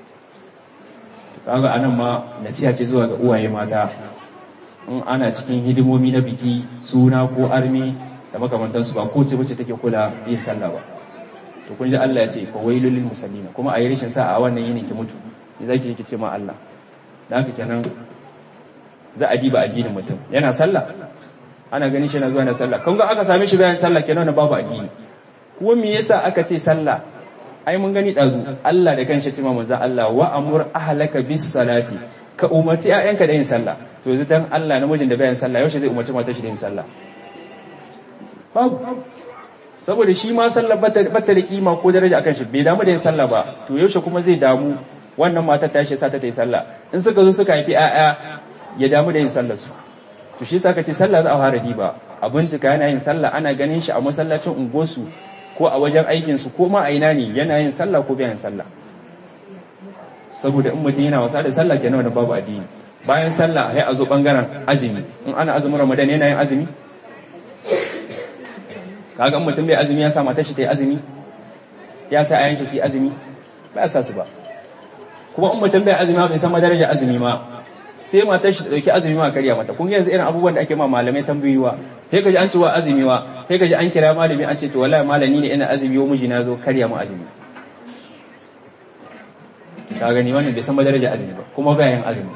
kaga anan ma nasiha ce zuwa ga uwaye mata in ana cikin hidimomi na biki suna ko armi da makamantansu ba ko ce wacce take kula yin sallah ba to kun ji Allah ya ce fa wailul lil musallina kuma a yi rashin sa a wannan yinin ki mutu ne zaki yake ce ma Allah da haka kenan za a diba addinin mutum yana sallah ana ganin shi na zuwa na sallah kun ga aka same shi bayan sallah kenan na babu addini kuma me yasa aka ce sallah ai mun gani dazu Allah da kanshi ce ma manzo Allah wa amur ahlaka bis salati ka umarci ƴaƴanka da yin sallah to yanzu dan Allah namijin da bayan sallah yaushe zai umarci matar shi da yin sallah babu saboda shi ma sallah bata da kima ko daraja akan shi bai damu da yin sallah ba to yaushe kuma zai damu wannan matar ta shi sa ta yi sallah in suka zo suka haifi ƴaƴa ya damu da yin sallah su to shi saka ce sallah za a fara diba a bincika yana yin sallah ana ganin shi a masallacin unguwarsu ko a wajen aikin su ko ma a ina ne yana yin sallah ko bai yin sallah saboda in mutum yana wasa da sallah kenan wanda babu addini bayan sallah sai a zo bangaren azumi in ana azumin ramadan yana yin azumi kaga in mutum bai azumi ya sa matar shi ta yi azumi ya sa ayan shi su yi azumi ba ya sa su ba kuma in mutum bai azumi bai san madarajar azumi ma sai matar shi ta dauki azumi ma karya mata kun yanzu irin abubuwan da ake ma malamai tambayowa sai kaji an ce wa azumi wa sai kaji an kira malami an ce to wallahi malami ne ina azumi wa miji na zo karya mu azumi ka gani wannan bai san madarajar azumi ba kuma bayan azumi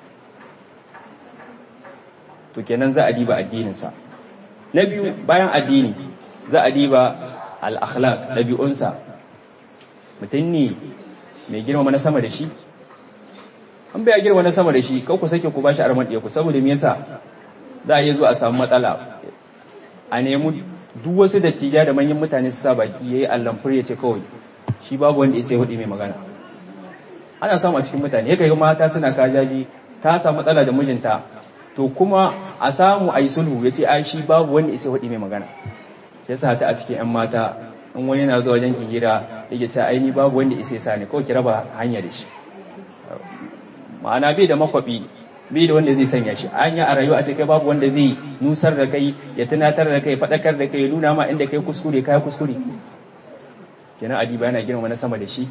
to kenan za a diba addininsa na biyu bayan addini za a diba al-akhlaq ɗabi'unsa mutum ne mai girma na sama da shi an bai girma na sama da shi kau ku sake ku bashi arman ɗaya ku saboda me yasa za a iya zuwa a samu matsala a nemi duk wasu dattija da manyan mutane su sa baki yayi allamfur ya ce kawai shi babu wanda ya sai hudu mai magana ana samu a cikin mutane yake mata suna kajaji ta samu matsala da mijinta to kuma a samu a yi sulhu ya ce ai shi babu wanda isa waɗi mai magana ya sa ta a cikin 'yan mata in wani yana zuwa wajen hira yake ce ai ni babu wanda isa sa ne kawai ki raba hanya da shi ma'ana bai da makwabi bai da wanda zai sanya shi anya a rayuwa a ce kai babu wanda zai nusar da kai ya tunatar da kai faɗakar da kai ya nuna ma inda kai kuskure kai kuskure kenan adiba yana girma na sama da shi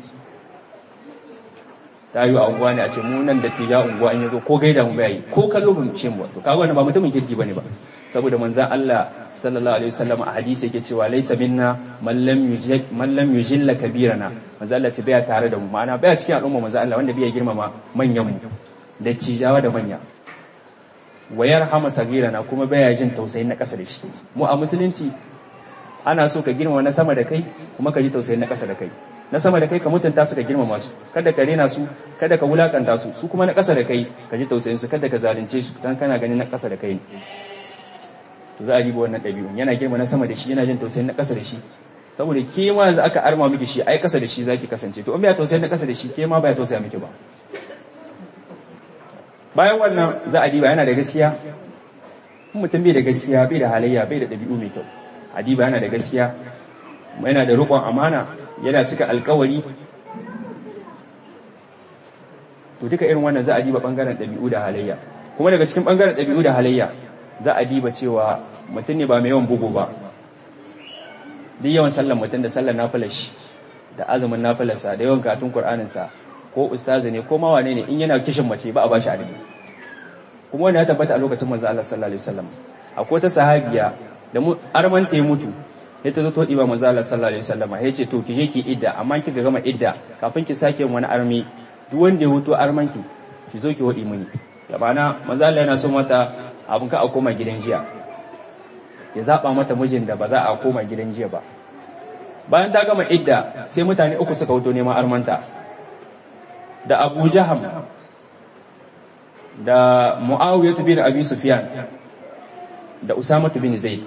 ta yi a unguwa ne a ce mu nan da tija unguwa in yazo ko gaida mu bai ko kallo mu ce mu to kaga wannan ba mutumin kirki bane ba saboda manzon Allah sallallahu alaihi wasallam a hadisi yake cewa laysa minna man lam yujil man lam yujilla kabirana manzon Allah ce baya tare da mu ma'ana baya cikin al'umma manzon Allah wanda bai girmama manyan mu da cijawa da manya wayar hama sagirana kuma baya jin tausayin na kasa da shi mu a musulunci ana so ka girmama na sama da kai kuma ka ji tausayin na kasa da kai na sama da kai ka mutunta su ka girmama su kada ka rena su kada ka wulakanta su su kuma na ƙasa da kai ka ji tausayin su kada ka zalunce su dan kana ganin na ƙasa da kai ne to za a riba wannan ɗabi'un yana girma na sama da shi yana jin tausayin na ƙasa da shi saboda ke ma yanzu aka arma miki shi ai ƙasa da shi zaki kasance to in bai tausayin na ƙasa da shi ke ma bai tausaya miki ba bayan wannan za a diba yana da gaskiya mutum bai da gaskiya bai da halayya bai da ɗabi'u mai kyau adiba yana da gaskiya yana da riƙon amana yana cika alkawari to duka irin wannan za a diba bangaren ɗabi'u da halayya kuma daga cikin bangaren ɗabi'u da halayya za a diba cewa mutum ne ba mai yawan bugu ba duk yawan sallan mutum da sallan nafilar shi da azumin nafilarsa da yawan katun qur'aninsa ko ustazi ne ko mawane ne in yana kishin mace ba a bashi adadi kuma wani ya tabbata a lokacin manzo Allah sallallahu alaihi wasallam akwai ta sahabiya da mu armanta ya mutu ya ta zo to ɗiba manzo Allah sallallahu alaihi wasallam ya ce to ki je ki idda amma kika gama idda kafin ki sake wani armi duk wanda ya huto armanki ki zo ki wadi mini da bana manzo Allah yana so mata abun ka a koma gidan jiya ya zaba mata mijin da ba za a koma gidan jiya ba bayan ta gama idda sai mutane uku suka wuto neman armanta da Abu Jaham da Muawiyah bin Abi Sufyan da Usama bin Zaid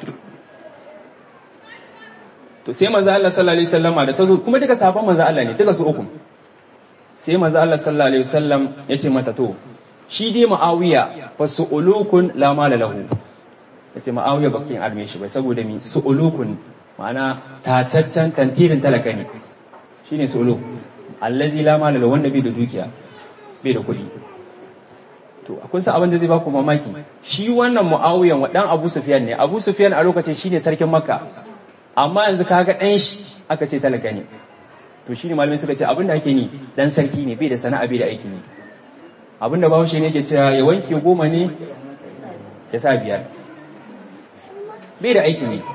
to sai manzo Allah sallallahu alaihi wasallama da tazo kuma duka sahabban manzo Allah ne duka su uku sai manzo Allah sallallahu alaihi wasallam yace mata to shi dai Muawiya fa su'ulukun la mala lahu yace Muawiya bakin arme shi bai saboda mi su'ulukun ma'ana tataccen tantirin talaka ne shine su'uluk allazi la mala lahu wanda bai da dukiya bai da kuɗi to akwai sa abin da zai baku mamaki shi wannan Muawiyan wa dan Abu Sufyan ne Abu Sufyan a lokacin shine sarkin Makka amma yanzu kaga ɗan shi aka ce talaka ne to shi ne malamai suka ce abinda ake ni dan sarki ne bai da sana'a bai da aiki ne abinda bahaushe ne ke cewa ya wanke goma ne ya sa biyar bai da aiki ne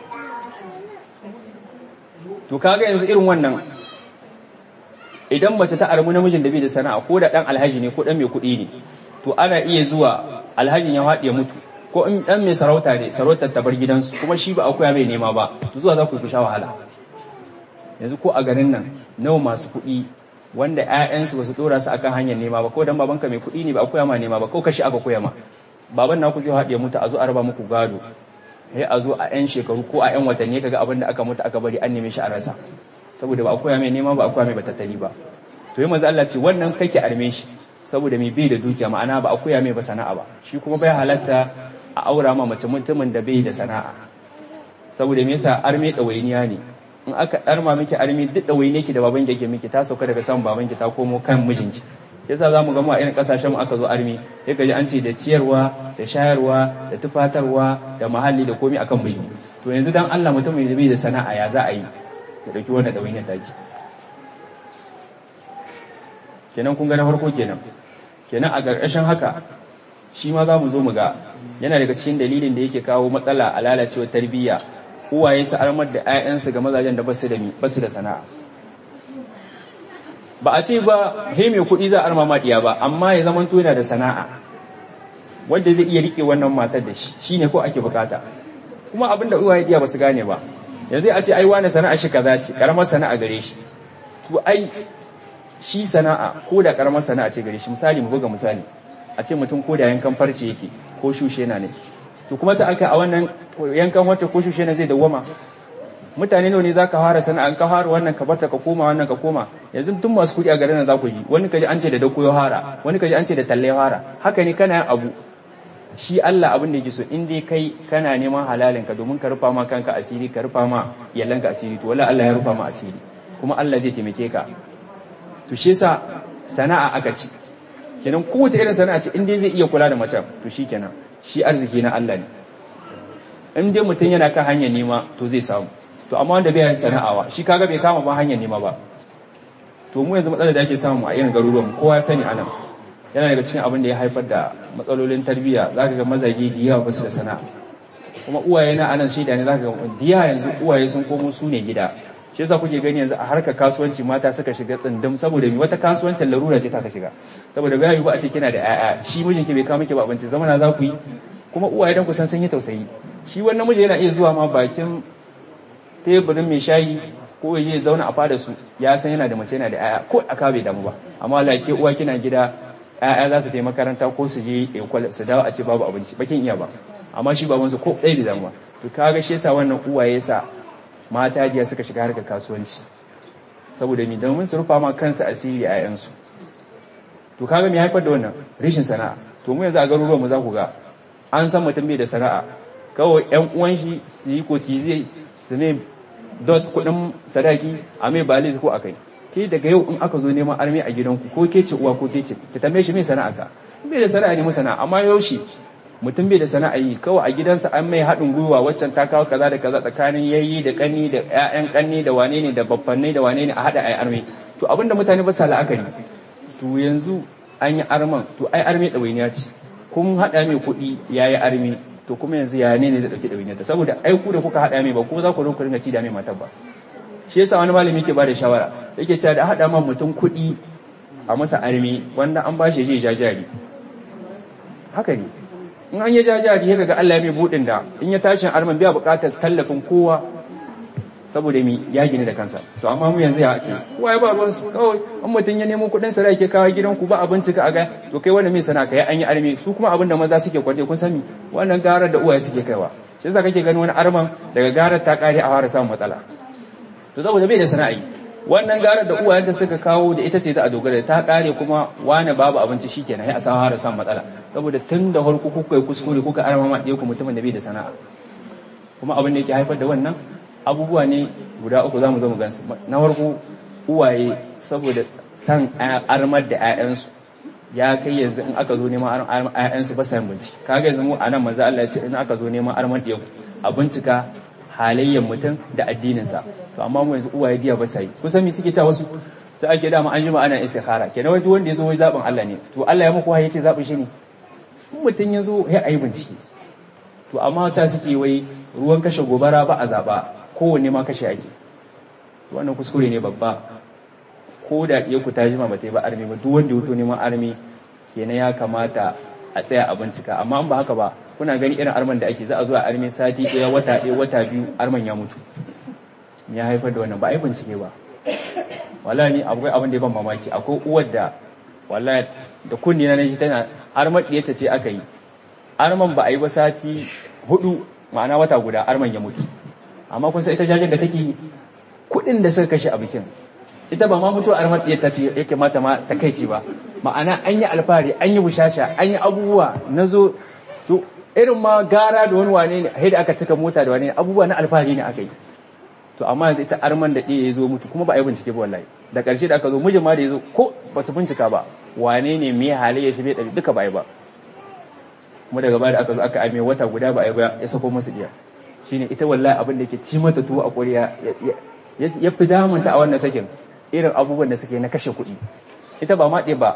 to kaga yanzu irin wannan idan mace ta armu namijin da bai da sana'a ko da dan alhaji ne ko dan mai kuɗi ne to ana iya zuwa alhajin ya haɗe mutu ko in dan mai sarauta ne sarautar ta bar gidansu kuma shi ba akuya mai nema ba zuwa za ku ku sha wahala yanzu ko a garin nan nawa masu kuɗi wanda ƴaƴansu ba su dora su akan hanyar nema ba ko dan babanka mai kuɗi ne ba akuya ma nema ba ko kashi aka koya ma baban naku zai haɗe mutu a zo a raba muku gado sai a zo a ƴan shekaru ko a ƴan watanni kaga abin da aka mutu aka bari an neme shi a rasa saboda ba akuya mai nema ba akuya mai batattali ba to yi manzo Allah ce wannan kake arme shi saboda mai bai da dukiya ma'ana ba akuya mai ba sana'a ba shi kuma bai halatta a aura ma mace mutumin da bai da sana'a saboda me yasa arme ɗawainiya ne in aka ɗarma miki arme duk ɗawainiya ki da baban ki yake miki ta sauka daga saman baban ki ta komo kan mijinki yasa za mu gama a irin ƙasashen mu aka zo arme sai ka ji an ce da ciyarwa da shayarwa da tufatarwa da muhalli da komai akan miji to yanzu dan Allah mutumin da bai da sana'a ya za a yi ya ɗauki wannan ɗawainiyar taki kenan kun ga na farko kenan kenan a ƙarƙashin haka shi ma za mu zo mu ga yana daga cikin dalilin da yake kawo matsala a lalacewar tarbiyya uwaye su armar da 'ya'yansu ga mazajen da basu da basu da sana'a ba a ce ba he mai kuɗi za a arma maɗiya ba amma ya zama yana da sana'a wanda zai iya rike wannan matar da shi shine ko ake bukata kuma abin da uwaye diya ba su gane ba yanzu a ce ai wani sana'a shi kaza ce karamar sana'a gare shi to ai shi sana'a ko da karamar sana'a ce gare shi misali mu buga misali a ce mutum ko da yankan farce yake ko shushe na ne to kuma ta aka a wannan yankan wacce ko shushe na zai dawwama mutane nawa ne zaka fara sana'a ka fara wannan ka barta ka koma wannan ka koma yanzu tun masu kuɗi a garin nan za ku yi wani kaji an ce da dako ya fara wani kaji an ce da talle ya fara haka ne kana yin abu shi Allah abin da yake so in dai kai kana neman halalin ka domin ka rufa ma kanka asiri ka rufa ma yallanka asiri to wallahi Allah ya rufa ma asiri kuma Allah zai taimake ka to shi yasa sana'a aka ci kenan kowace irin sana'a ce in dai zai iya kula da macen to shi kenan shi arziki na Allah ne in dai mutum yana kan hanyar nema to zai samu to amma wanda bai sana'awa shi kaga bai kama ba hanyar nema ba to mu yanzu matsalar da ake samu a irin garuruwan kowa ya sani anan yana daga cikin abin da ya haifar da matsalolin tarbiyya zaka ga mazaje da yawa ba su da sana'a kuma uwaye na anan shaida ne zaka ga diya yanzu uwaye sun komo su ne gida shi yasa kuke gani yanzu a harkar kasuwanci mata suka shiga tsindum saboda mi wata kasuwancin larura ce ta ka shiga saboda bai yi ba a ce kina da 'ya'ya shi mijinki bai kawo miki ba abinci zamana za ku yi kuma uwaye dan kusan sun yi tausayi shi wannan miji yana iya zuwa ma bakin teburin mai shayi ko ya je zauna a fada su ya san yana da mace yana da 'ya'ya ko aka bai damu ba amma Allah ke uwa kina gida 'ya'ya za su tafi makaranta ko su je su dawo a ce babu abinci bakin iya ba amma shi babansu ko ɗaya bai damu ba to kaga shi yasa wannan uwaye sa mata jiya suka shiga harkar kasuwanci saboda mi domin su rufa ma kansu asiri a yansu to kaga me haifar da wannan rishin sana'a to mu yanzu a garuruwan mu za ku ga an san mutum bai da sana'a kawai yan uwan shi su yi kotize su ne dot kudin sadaki a mai balis ko akai ke daga yau in aka zo neman armi a gidanku ko ke ce uwa ko ke ce ki tambaye shi mai sana'a ka bai da sana'a ne mu sana'a amma yaushe mutum bai da sana'a yi kawai a gidansa an mai haɗin gwiwa waccan ta kawo kaza da kaza tsakanin yayi da kanni da ƴaƴan kanni da wane ne da babbanai da wane ne a haɗa ai arme to abinda mutane ba sa la'akari to yanzu an yi arman to ai arme ɗawainiya ce kun haɗa mai kuɗi ya yi arme to kuma yanzu ya ne ne zai ɗauki ɗawainiya ta saboda ai ku da kuka haɗa mai ba kuma za ku zo ku ringa ci da mai matar ba shi yasa wani malami yake ba da shawara yake cewa da haɗa ma mutum kuɗi a masa arme wanda an ba shi je jajari haka ne in an yi jajari ya ga Allah ya mai budin da in ya tashi arman biya bukatar tallafin kowa saboda mi ya gini da kansa to amma mu yanzu ya ake kowa ya ba ruwan su kawai an mutum ya nemo kuɗin sa ke kawo gidan ku ba abinci ka aga to kai wanda mai sana kai an yi arme su kuma abin da maza suke kwade kun sani wannan garar da uwaye suke kaiwa shi yasa kake gani wani arman daga garar ta kare a fara samun matsala to saboda bai da sana'i wannan garar da uwayen da suka kawo da ita ce za a dogara ta kare kuma wani babu abinci shikenan sai a samu har san matsala saboda tun da farko kuka yi kuskure kuka arma ma ɗaya ku mutumin da bai da sana'a kuma abin da yake haifar da wannan abubuwa ne guda uku zamu zo mu gansu na farko uwaye saboda san armar da 'ya'yansu ya kai yanzu in aka zo neman armar 'ya'yansu ba sa yin bincike kaga yanzu mu anan manzo Allah ya ce in aka zo neman armar ɗaya a bincika halayyar mutum da addininsa to amma mu yanzu uwaye diya ba sa yi kusan me suke ta wasu sai ake dama an jima ana istikhara kenan wai duk wanda ya zo wai zaɓin Allah ne to Allah ya muku wahayi ce zaɓin shi ne in mutum ya zo ya ayi bincike to amma ta suke wai ruwan kashe gobara ba a zaɓa kowanne ma kashe ake wannan kuskure ne babba ko da iya ku ta jima ba ta yi ba armi ba duk wanda ya wuto neman armi kenan ya kamata a tsaya a bincika amma in ba haka ba kuna gani irin arman da ake za a zo a armi sati ɗaya wata ɗaya wata biyu arman ya mutu ya haifar da wannan ba a yi bincike ba wala ni akwai abin da ya ban mamaki akwai uwar da wala da kunni na shi tana arman ɗiyarta ce aka yi arman ba a yi ba sati hudu ma'ana wata guda arman ya mutu amma kun san ita jajen da take kuɗin da suka kashe a bikin ita ba ma mutuwa arman ɗiyarta ce yake mata ma ta kai ba ma'ana an yi alfahari an yi bushasha an yi abubuwa na zo to irin ma gara da wani wane ne da aka cika mota da wane ne abubuwa na alfahari ne aka yi to amma yanzu ita arman da ɗaya ya zo mutu kuma ba a yi bincike ba wallahi da ƙarshe da aka zo mijin ma da ya zo ko ba su bincika ba wane ne me halayya shi bai ɗari duka ba yi ba kuma daga baya da aka zo aka aime wata guda ba a yi ba ya sako musu diya shine ita wallahi abin da ke ci mata tuwo a ƙuriya ya fi damunta a wannan sakin irin abubuwan da suke na kashe kuɗi ita ba ma ɗaya ba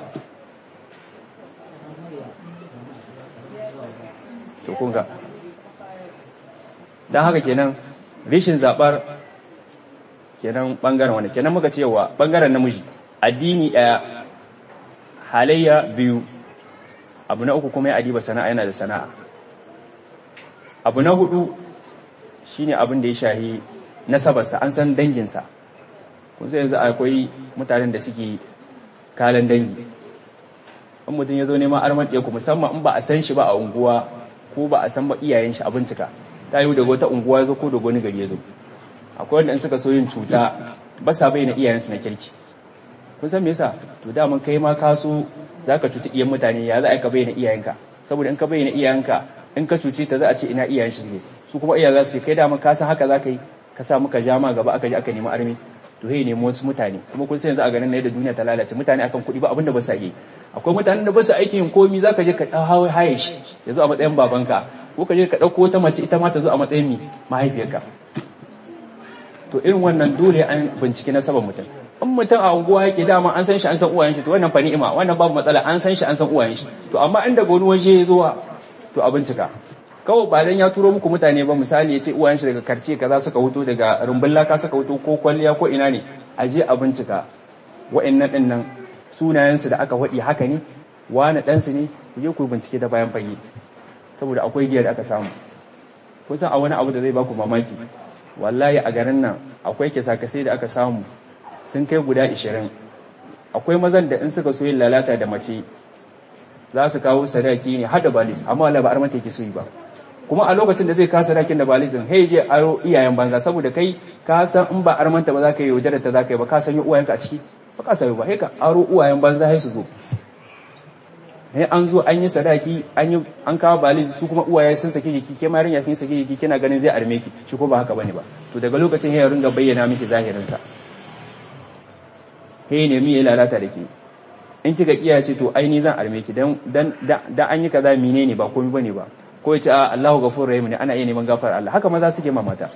to kunga don haka kenan rishin zaɓar kenan ɓangaren wani kenan muka cewa ɓangaren namiji addini ɗaya halayya biyu abu na uku kuma ya adiba sana'a yana da sana'a abu na hudu shine abin da ya shahi nasabarsa an san danginsa kun sai yanzu akwai mutanen da suke kalan dangi in mutum ya zo neman arman ɗaya ku musamman in ba a san shi ba a unguwa ko ba a san ba iyayen shi a bincika ta yi daga wata unguwa ya zo ko daga wani gari ya zo akwai wanda in suka so yin cuta ba sa bayyana iyayensu na kirki kun san me yasa to daman kai ma ka so za ka cuci iyan mutane ya za a ka bayyana iyayenka saboda in ka bayyana iyayenka in ka cuce ta za a ce ina iyayen shi ne su kuma iyaye za su kai da ka san haka za ka yi ka sa muka jama gaba aka je aka nemi armi to he nemi wasu mutane kuma kun san yanzu a ganin na yadda duniya ta lalace mutane akan kuɗi ba abinda ba sa yi akwai mutanen da ba su aikin yin komi za ka je ka hawo haye shi ya zo a matsayin babanka ko ka je ka ɗauko wata mace ita ma ta zo a matsayin mi mahaifiyarka to irin wannan dole an bincike na saban mutum in mutum a unguwa yake dama an san shi an san uwayen shi to wannan fa ni'ima wannan babu matsala an san shi an san uwayen shi to amma inda wani waje ya zuwa to a bincika kawai ba dan ya turo muku mutane ba misali ya ce uwayen shi daga karce kaza suka huto daga rumbun laka suka huto ko kwalliya ko ina ne a je a bincika wa'annan din nan sunayen su da aka waɗi haka ne wani dan su ne ku je ku bincike da bayan fage saboda akwai giyar da aka samu kusan a wani abu da zai baku mamaki wallahi a garin nan akwai kisa-kisai da aka samu sun kai guda ishirin akwai mazan da in suka so yin lalata da mace za su kawo sadaki ne hada balis amma wala ba armanta yake so yi ba kuma a lokacin da zai kawo sadakin da balisin hey je aro iyayen banza saboda kai ka san in ba armanta ba za ka yi yaudara ta za ka yi ba ka san uwayenka a ciki ba ka sani ba hey ka aro uwayen banza sai su zo sai an zo an yi sadaki an yi an kawo balis su kuma uwaye sun sake jiki ke ma yarinya kin sake jiki kina ganin zai arme ki shi ko ba haka bane ba to daga lokacin ya ringa bayyana miki zahirin sa he ne mi ya lalata da ke in kika kiya ce to ai ni zan arme ki dan dan da an yi kaza menene ba komai bane ba ko ya ce a Allahu ghafurur rahim ne ana iya neman gafar Allah haka maza suke ma mata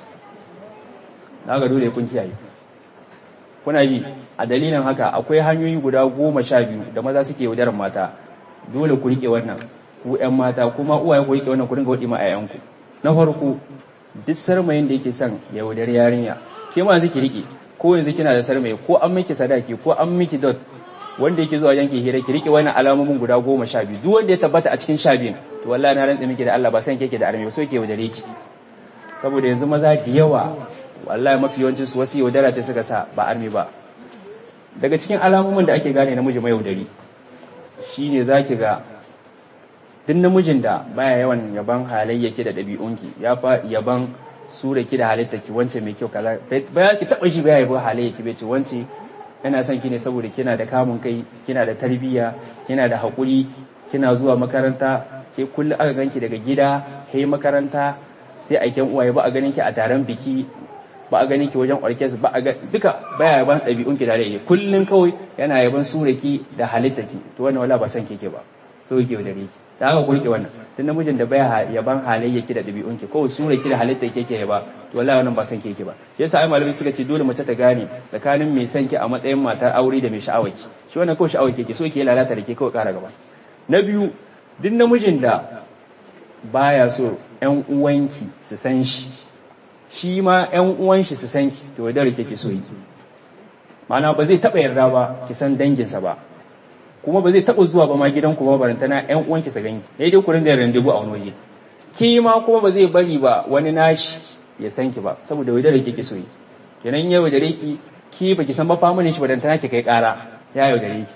ga dole kun kiyaye kuna ji a dalilin haka akwai hanyoyi guda goma sha biyu da maza suke yaudarar mata dole ku rike wannan ku ƴan mata kuma uwaye ku rike wannan ku dinga wadi ma ayyanku na farko duk sarmayin da yake son ya yaudar yarinya ke ma yanzu ki rike ko yanzu kina da sarmayi ko an miki sadaki ko an miki dot wanda yake zuwa yanke hira ki rike wannan alamomin guda goma sha biyu duk wanda ya tabbata a cikin sha biyun to wallahi na rantsa miki da Allah ba san keke da arme so ke yaudare ki saboda yanzu maza da yawa wallahi mafi yawancin su wasu yaudara ta suka sa ba arme ba daga cikin alamomin da ake gane namiji mai yaudari shine zaki ga duk namijin da baya yawan yaban halayyaki da ɗabi'unki ya fa yaban sura ki da halittarki wance mai kyau kaza ba ki taba shi baya yabo halayyaki bai ce wance ina son ki ne saboda kina da kamun kai kina da tarbiyya kina da haƙuri kina zuwa makaranta ke kullum aka ganki daga gida kai makaranta sai aiken uwaye ba a ganin ki a taron biki ba a ganin ki wajen orkes ba a ga duka baya yaban ɗabi'un ki tare da kullum kawai yana yaban suraki da halittarki to wannan wala ba san keke ba so yake da ki da haka ku rike wannan tun namijin da baya yaban halayyaki da ɗabi'un ki kawai suraki da halittar keke ya ba to wallahi wannan ba san keke ba yasa ai malamai suka ce dole mace ta gane tsakanin mai san ki a matsayin matar aure da mai sha'awar ki shi wannan kawai sha'awar keke so yake lalata da ke kawai ƙara gaba na biyu duk namijin da baya so ƴan uwanki su san shi shi ma ƴan uwan shi su san ki to da kike so yi ma'ana ba zai taɓa yarda ba ki san danginsa ba kuma ba zai taɓa zuwa ba ma gidanku ba barantana ƴan uwanki su ganki sai dai ku ringa randebu a wani waje ki ma kuma ba zai bari ba wani nashi ya san ki ba saboda wai dare kike so yi kenan yau da ki ki baki san ba familin shi barantana ki kai ƙara ya yau da ki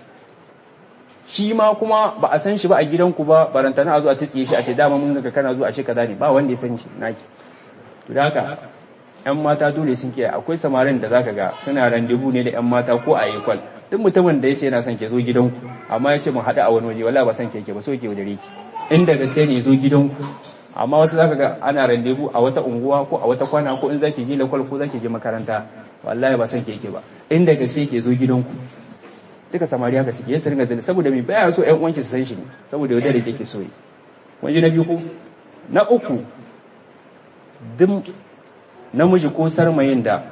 shi ma kuma ba a san shi ba a gidanku ba barantana a zo a tsiye shi a ce dama mun ga kana zuwa a ce kaza ne ba wanda ya san shi naki to da haka ƴan mata dole sun kiyaye akwai samarin da zaka ga suna randebu ne da ƴan mata ko a ekwal duk mutumin da yace yana son ke zo gidanku amma yace mu haɗu a wani waje wallahi ba son ke ke ba so ke wadare ki inda gaske ne zo gidanku amma wasu zaka ga ana randebu a wata unguwa ko a wata kwana ko in zaki je lakwal ko zaki je makaranta wallahi ba son ke ke ba inda gaske ke zo gidanku duka samari haka suke yasa ringa zane saboda mai baya so ƴan uwanki su san shi ne saboda wadare ke ke so yi wani na biyu ko na uku duk namiji ko sarmayin da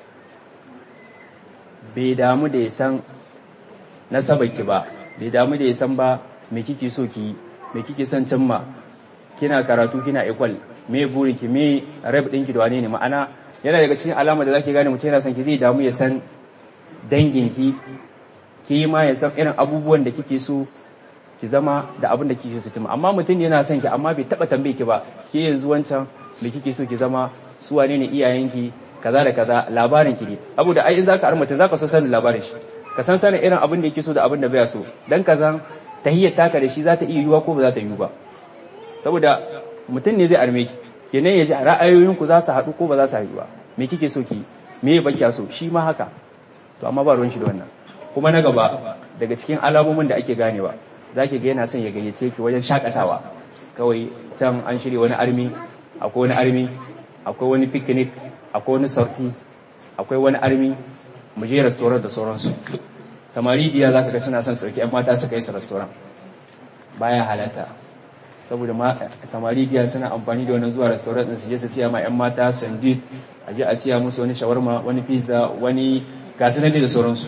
bai damu da ya san nasabaki ba bai damu da ya san ba me kike so ki me kike son cimma kina karatu kina equal me burin ki me rab ɗinki da wane ne ma'ana yana daga cikin alama da zaki gane mutum yana son ki zai damu ya san dangin ki ki ma ya san irin abubuwan da kike so ki zama da abin da kike so cimma amma mutum yana son ki amma bai taba tambaye ki ba ke yanzu wancan me kike so ki zama su wane ne iyayenki kaza da kaza labarin ki ne abu da ai in zaka armata zaka so sanin labarin shi ka san sanin irin abin da yake so da abin da baya so dan ka san tahiyyar taka da shi za ta iya yiwa ko ba za ta yiwu ba saboda mutum ne zai arme ki kenan ya ji ra'ayoyin ku za su haɗu ko ba za su haɗu ba me kike so ki me ya baki so shi ma haka to amma ba ruwan shi da wannan kuma na gaba daga cikin alamomin da ake ganewa zaki ga yana son ya gayyace ki wajen shakatawa kawai can an shirya wani armi akwai wani armi akwai wani picnic akwai wani sauti akwai wani armi mu je restaurant da sauransu samari biya zaka ga suna son sauki yan mata su kai su restaurant baya halatta saboda samari biya suna amfani da wannan zuwa restaurant din su je su siya ma yan mata sandwich a je a siya musu wani shawarma wani pizza wani gasu da sauransu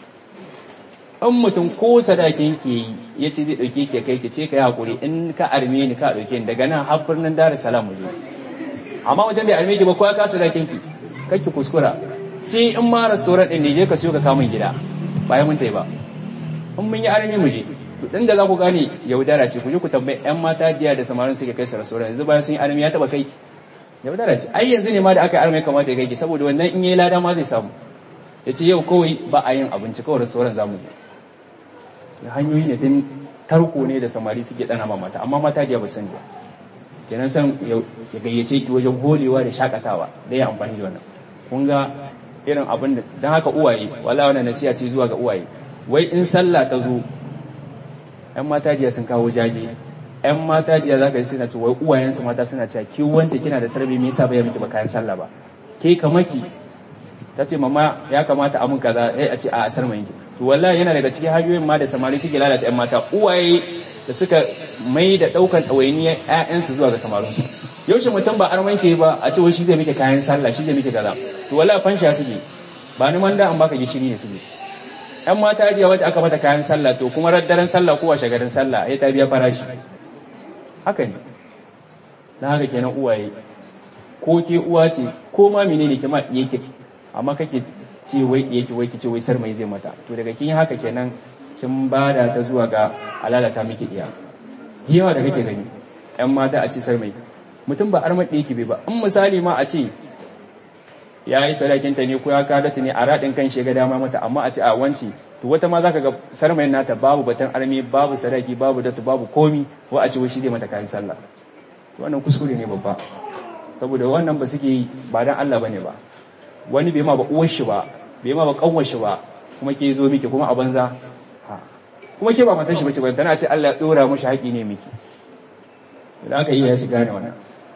an mutum ko sadakin ke yi ya ce zai ɗauke ke kai ke ce ka yi haƙuri in ka arme ni ka ɗauke ni daga nan har birnin dar salam mu je amma wajen bai arme ki ba ko ka sadakin ki kake kuskura sai in ma restaurant ɗin ne je ka siyo ka kamun gida bayan mun tai ba in mun yi arme mu je to din da za ku gane yaudara ce ku je ku tambayi ƴan mata jiya da samarin suke kai su restaurant yanzu bayan sun yi arme ya taɓa kai ki yaudara ce ai yanzu ne ma da aka yi arme kamata ya kai ki saboda wannan in yi lada ma zai samu ya ce yau kawai ba a yin abinci kawai restaurant za mu je hanyoyi ne din tarko ne da samari suke dana ma mata amma mata da ba sani ba kenan san ya gayyace ki wajen holewa da shakatawa da ya amfani da wannan kun ga irin abin da dan haka uwaye wallahi wannan nasiha ce zuwa ga uwaye wai in sallah ta zo ƴan mata jiya sun kawo jaje ƴan mata jiya zaka ji suna cewa wai uwayensu mata suna cewa ki wance kina da sarbi me yasa bai miki ba kayan sallah ba ke kamaki ta ce mama ya kamata a mun kaza sai a ce a asar mai to wallahi yana daga cikin hanyoyin ma da samari suke lalata ƴan mata uwaye da suka mai da ɗaukan ɗawainiyar ƴaƴansu zuwa ga samarinsu yaushe mutum ba arman ke ba a ce wai shi zai miki kayan sallah shi zai miki kaza to wallahi fansha suke ba ni manda an baka gishiri ne suke ƴan mata jiya wata aka mata kayan sallah to kuma raddaren sallah ko washe garin sallah ya ta biya farashi haka ne na haka kenan uwaye ko ke uwa ce ko ma menene kima yake amma kake ce wai yake wai kice wai sar mai zai mata to daga kin haka kenan kin bada ta zuwa ga alalata miki iya yawa da kake gani ƴan mata a ce sar mai mutum ba armar da yake bai ba in misali ma a ce ya yi sadakin ta ne ko ya kada ta ne a radin kan shi ga dama mata amma a ce a wance to wata ma zaka ga sarmai nata babu batan arme babu sadaki babu datu babu komi ko a ce wai shi zai mata kayan sallah wannan kuskure ne babba saboda wannan ba suke yi ba dan Allah bane ba wani bai ma ba uwar shi ba bai ma ba kanwar shi ba kuma ke zo miki kuma a banza kuma ke ba matar shi bace ba tana ce Allah ya dora mushi haƙi ne miki idan aka yi ya su gane wannan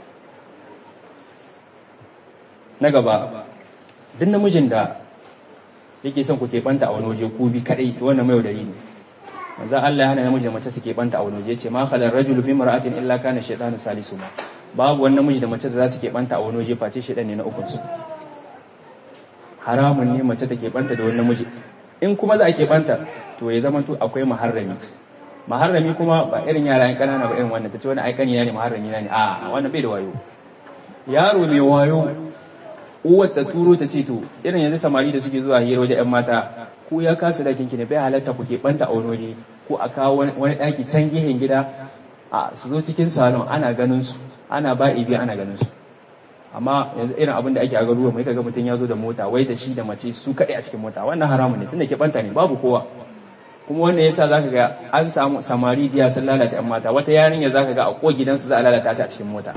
na gaba duk namijin da yake son ku keɓanta a wani waje ku bi kadai to wannan mai yaudari ne manzo Allah ya hana namiji da mace su keɓanta a wani waje ce ma khalar rajulu bi mar'atin illa kana shaytanu salisu ma babu wani namiji da mace da za su keɓanta a wani waje face shaytan ne na ukun su haramun ne mace ta keɓanta da wani namiji in kuma za a keɓanta to ya zama to akwai maharrami maharrami kuma ba irin yara yan kanana ba irin wannan ta ce wani aikani ne maharrami na ne a wannan bai da wayo yaro mai wayo uwar ta turo ta ce to irin yanzu samari da suke zuwa hira wajen yan mata ko ya kasa dakin ki ne bai halatta ku keɓanta a wani waje ko a kawo wani ɗaki can gehen gida a su zo cikin salon ana ganin su ana ba ibi ana ganin su amma yanzu irin abin da ake a garuwa mai kaga mutum ya zo da mota wai da shi da mace su kaɗai a cikin mota wannan haramun ne tunda keɓanta ne babu kowa kuma wannan yasa zaka ga an samu samari diya sun lalata yan mata wata yarinya zaka ga a ko gidansu za a lalata ta a cikin mota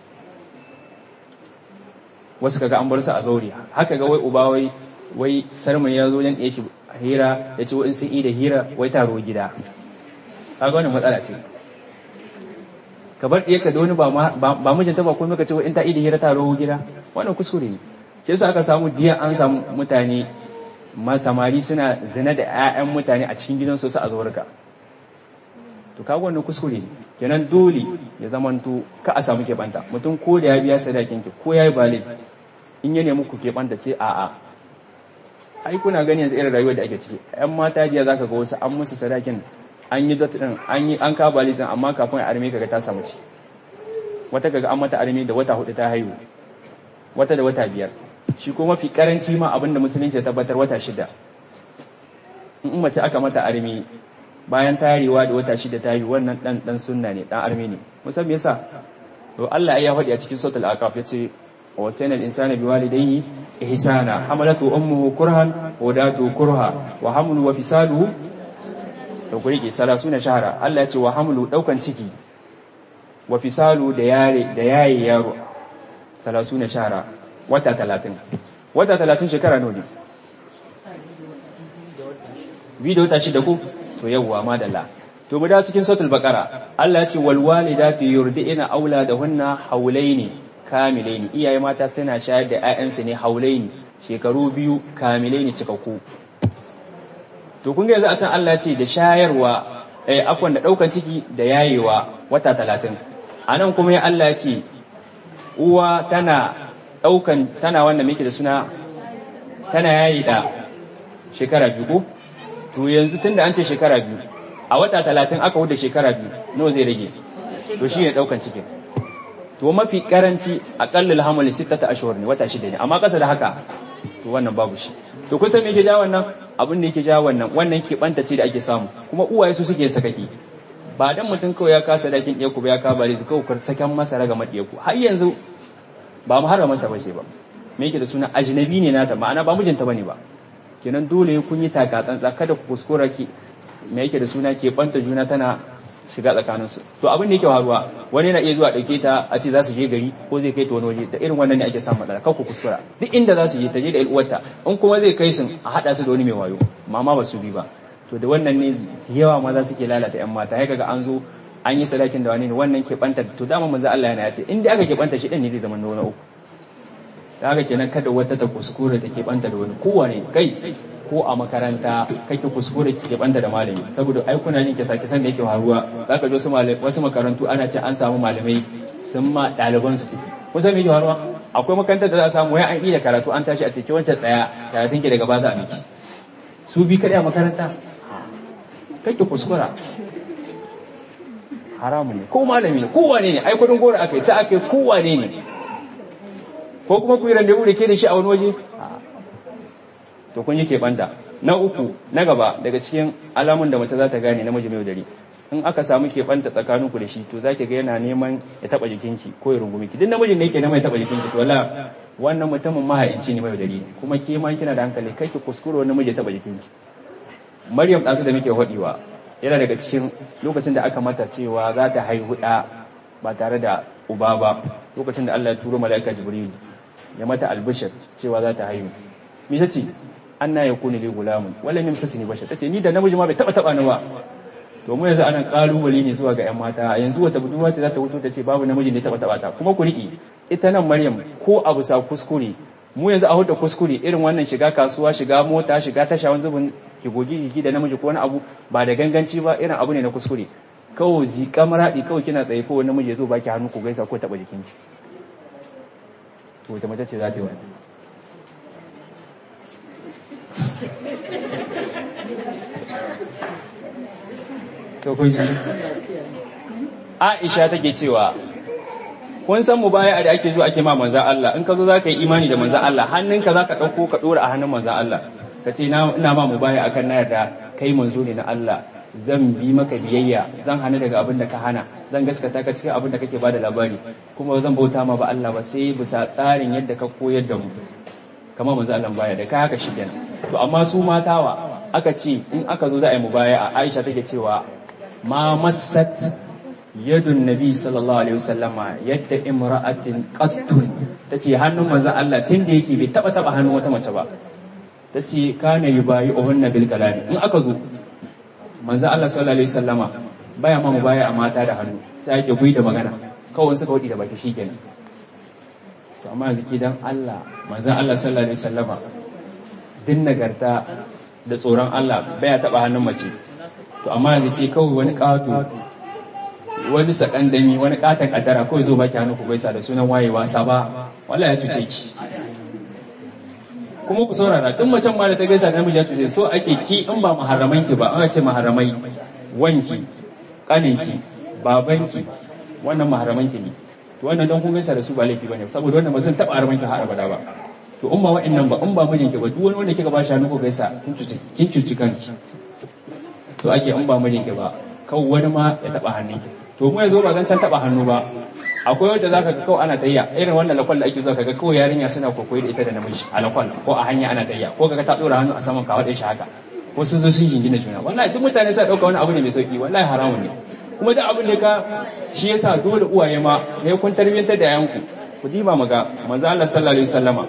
wasu kaga an bar su a zauri haka ga wai uba wai wai sarmai ya zo dan ɗaya shi hira ya ce in sun yi da hira wai taro gida kaga wannan matsala ce ka bar ɗaya ka da wani ba mijinta ba kuma ka ce in ta yi da hira taro gida wannan kuskure ne shi yasa aka samu diya an samu mutane samari suna zina da 'ya'yan mutane a cikin gidansu su a zuwarka to kaga wannan kuskure ne kenan dole ya zamanto ka a samu keɓanta mutum ko da ya biya sadakin ki ko ya yi balai in ya nemi ku keɓanta ce a'a ai kuna gani yanzu irin rayuwar da ake ciki ƴan mata jiya zaka ga wasu an musu sadakin an yi dot din an yi an ka balai din amma kafin a arme kaga ta samu ci wata kaga an mata arme da wata hudu ta haihu wata da wata biyar shi ko mafi karanci ma abinda musulunci ya tabbatar wata shida in mace aka mata arme bayan tarewa da wata shida ta yi wannan dan dan sunna ne dan arme ne musan me yasa to Allah ya faɗi a cikin suratul aqaf yace wa sayna al-insana biwalidayhi ihsana hamalatu ummuhu kurhan wa datu kurha wa hamlu wa fisaluhu to ku rike salasuna shahara Allah yace wa hamlu daukan ciki wa fisalu da yare da yayi yaro salasuna shahara wata 30 wata 30 shekara nawa ne bi da wata shida ko to yawwa madalla to mu da cikin suratul baqara Allah ya ce wal walidatu yurdi'na auladahunna haulaini kamilaini iyaye mata suna shayar da ƴaƴansu ne haulaini shekaru biyu kamilaini cikakku to kun ga yanzu a can Allah ya ce da shayarwa eh afwan da daukan ciki da yayewa wata 30 anan kuma ya Allah ya ce uwa tana daukan tana wanda muke da suna tana yayi da shekara biyu ko to yanzu tunda an ce shekara biyu a wata talatin aka wuce shekara biyu nawa zai rage to shi ne ɗaukan cikin to mafi karanci aƙallal hamali sittata ashhur ne wata shida ne amma ƙasa da haka to wannan babu shi to kun san me yake ja wannan abin da yake ja wannan wannan ke banta ce da ake samu kuma uwaye su suke sakaki ba dan mutum kawai ya kasa dakin ɗiyaku ba ya ka bare su kawai sakan masa raga maɗiyaku har yanzu ba mu harama ta bace ba me yake da suna ajnabi ne nata ma'ana ba mijinta bane ba kenan dole kun yi taka tsantsa kada ku kuskura ki me yake da suna ke banta juna tana shiga tsakaninsu to abin da yake faruwa wani na iya zuwa ɗauke ta a ce za su je gari ko zai kai ta wani waje da irin wannan ne ake samun matsala kar ku kuskura duk inda za su je ta je da uwarta in kuma zai kai sun a haɗa su da wani mai wayo mama ba su bi ba to da wannan ne yawa maza suke lalata yan mata ya kaga an zo an yi sadakin da wani ne wannan ke banta to dama manzo Allah yana ya ce in dai aka ke banta shi din ne zai zama na uku da haka kenan kada wata ta kuskure ta ke banta da wani kowane kai ko a makaranta kake kuskure ki banda da malami saboda ai kuna jin kisa kisan da yake faruwa zaka ji wasu wasu makarantu ana ce an samu malamai sun ma ɗaliban su tafi kun san me yake faruwa akwai makarantar da za a samu wai an iya karatu an tashi a cikin wancan tsaya karatun ki daga ba za a miki su bi kadai a makaranta kake kuskura haramun ne ko malami ne ko wane ne ai kudin gora akai ta akai ko wane ne ko kuma ku yi randevu da ke da shi a wani waje to kun yi keɓanta na uku na gaba daga cikin alamun da mace za ta gane namiji mai dare in aka samu keɓanta tsakaninku da shi to za ki ga yana neman ya taɓa jikinki ko ya rungumi ki duk namijin da yake neman ya taɓa jikinki to wala wannan mutumin mahaici ne mai dare kuma ke ma kina da hankali kai ki kuskure wani namiji ya taɓa jikinki maryam ɗansu da muke haɗewa yana daga cikin lokacin da aka mata cewa za ta haihu ɗa ba tare da uba ba lokacin da Allah ya turo mala'ika jibril ya mata albishir cewa za ta haihu me ce anna yakunu li gulamun wala yamsasni bashar tace ni da namiji ma bai taba taba ni ba to mu yanzu anan kalubale ne zuwa ga yan mata yanzu wata budurwa ce za ta fito ta ce babu namiji ne taba taba ta kuma ku riki ita nan maryam ko abu sa kuskure mu yanzu a huda kuskure irin wannan shiga kasuwa shiga mota shiga tasha wani zubin ki gogi gigi da namiji ko wani abu ba da ganganci ba irin abu ne na kuskure kawai zika maradi kawai kina tsaye ko wani namiji ya zo baki hannu ku gaisa ko taba jikinki to ta mace ce za ta yi wani to kun ji Aisha take cewa kun san mubaya'a da ake zuwa ake ma manzon Allah in ka zo zaka yi imani da manzon Allah hannunka zaka dauko ka dora a hannun manzon Allah ka ce ina ma mubaya'a kan na yarda kai manzo ne na Allah zan bi maka biyayya zan hana daga abin da ka hana zan gaskata ka cikin abin da kake bada labari kuma zan bauta ma ba Allah ba sai bisa tsarin yadda ka koyar da mu kamar manzo Allah baya da kai haka shi kenan to amma su matawa aka ce in aka zo za a yi mubaya'a Aisha take cewa ma massat yadun nabi sallallahu alaihi wasallama yadda imra'atin qattun tace hannun manzo Allah tunda yake bai taba taba hannun wata mace ba tace kana yubayi uhunna bil kalam in aka zo manzo Allah sallallahu alaihi wasallama baya ma mubaya a mata da hannu sai ake gui da magana kawai suka wadi da baki shikenan to amma yanzu dan Allah manzo Allah sallallahu alaihi wasallama din nagarta da tsoron Allah baya taba hannun mace to amma yanzu ke kawai wani ƙato wani sakandami wani ƙatan ƙaddara kawai zo baki hannu ku gaisa da sunan wayewa saba wala ya cuce ki kuma ku saurara duk macen ma da ta gaisa da namiji ya cuce so ake ki in ba maharaman ki ba an ce maharamai wanki kaninki babanki wannan maharaman ki ne to wannan don kun gaisa da su ba laifi bane saboda wannan ba zan taba haraman ki har abada ba to in ba wa'annan ba in ba mijinki ba duk wani wanda kika ba shi hannu ku gaisa kin cuci kin cuci kanki to ake in ba mijinki ba kawai wani ma ya taba hannunki to mu yanzu ba zan can taba hannu ba akwai wanda zaka ga kawai ana tayya irin wannan lakwal da ake zuwa kaga kawai yarinya suna kokoyi da ita da namiji a lakwal ko a hanya ana tayya ko kaga ta dora hannu a saman kawo shi haka ko sun zo sun jingina juna wallahi duk mutane sai dauka wani abu ne mai sauki wallahi haramun ne kuma duk abin da ka shi yasa dole uwaye ma ne kun tarbiyyantar da yanku ku diba maga manzo Allah sallallahu alaihi wasallama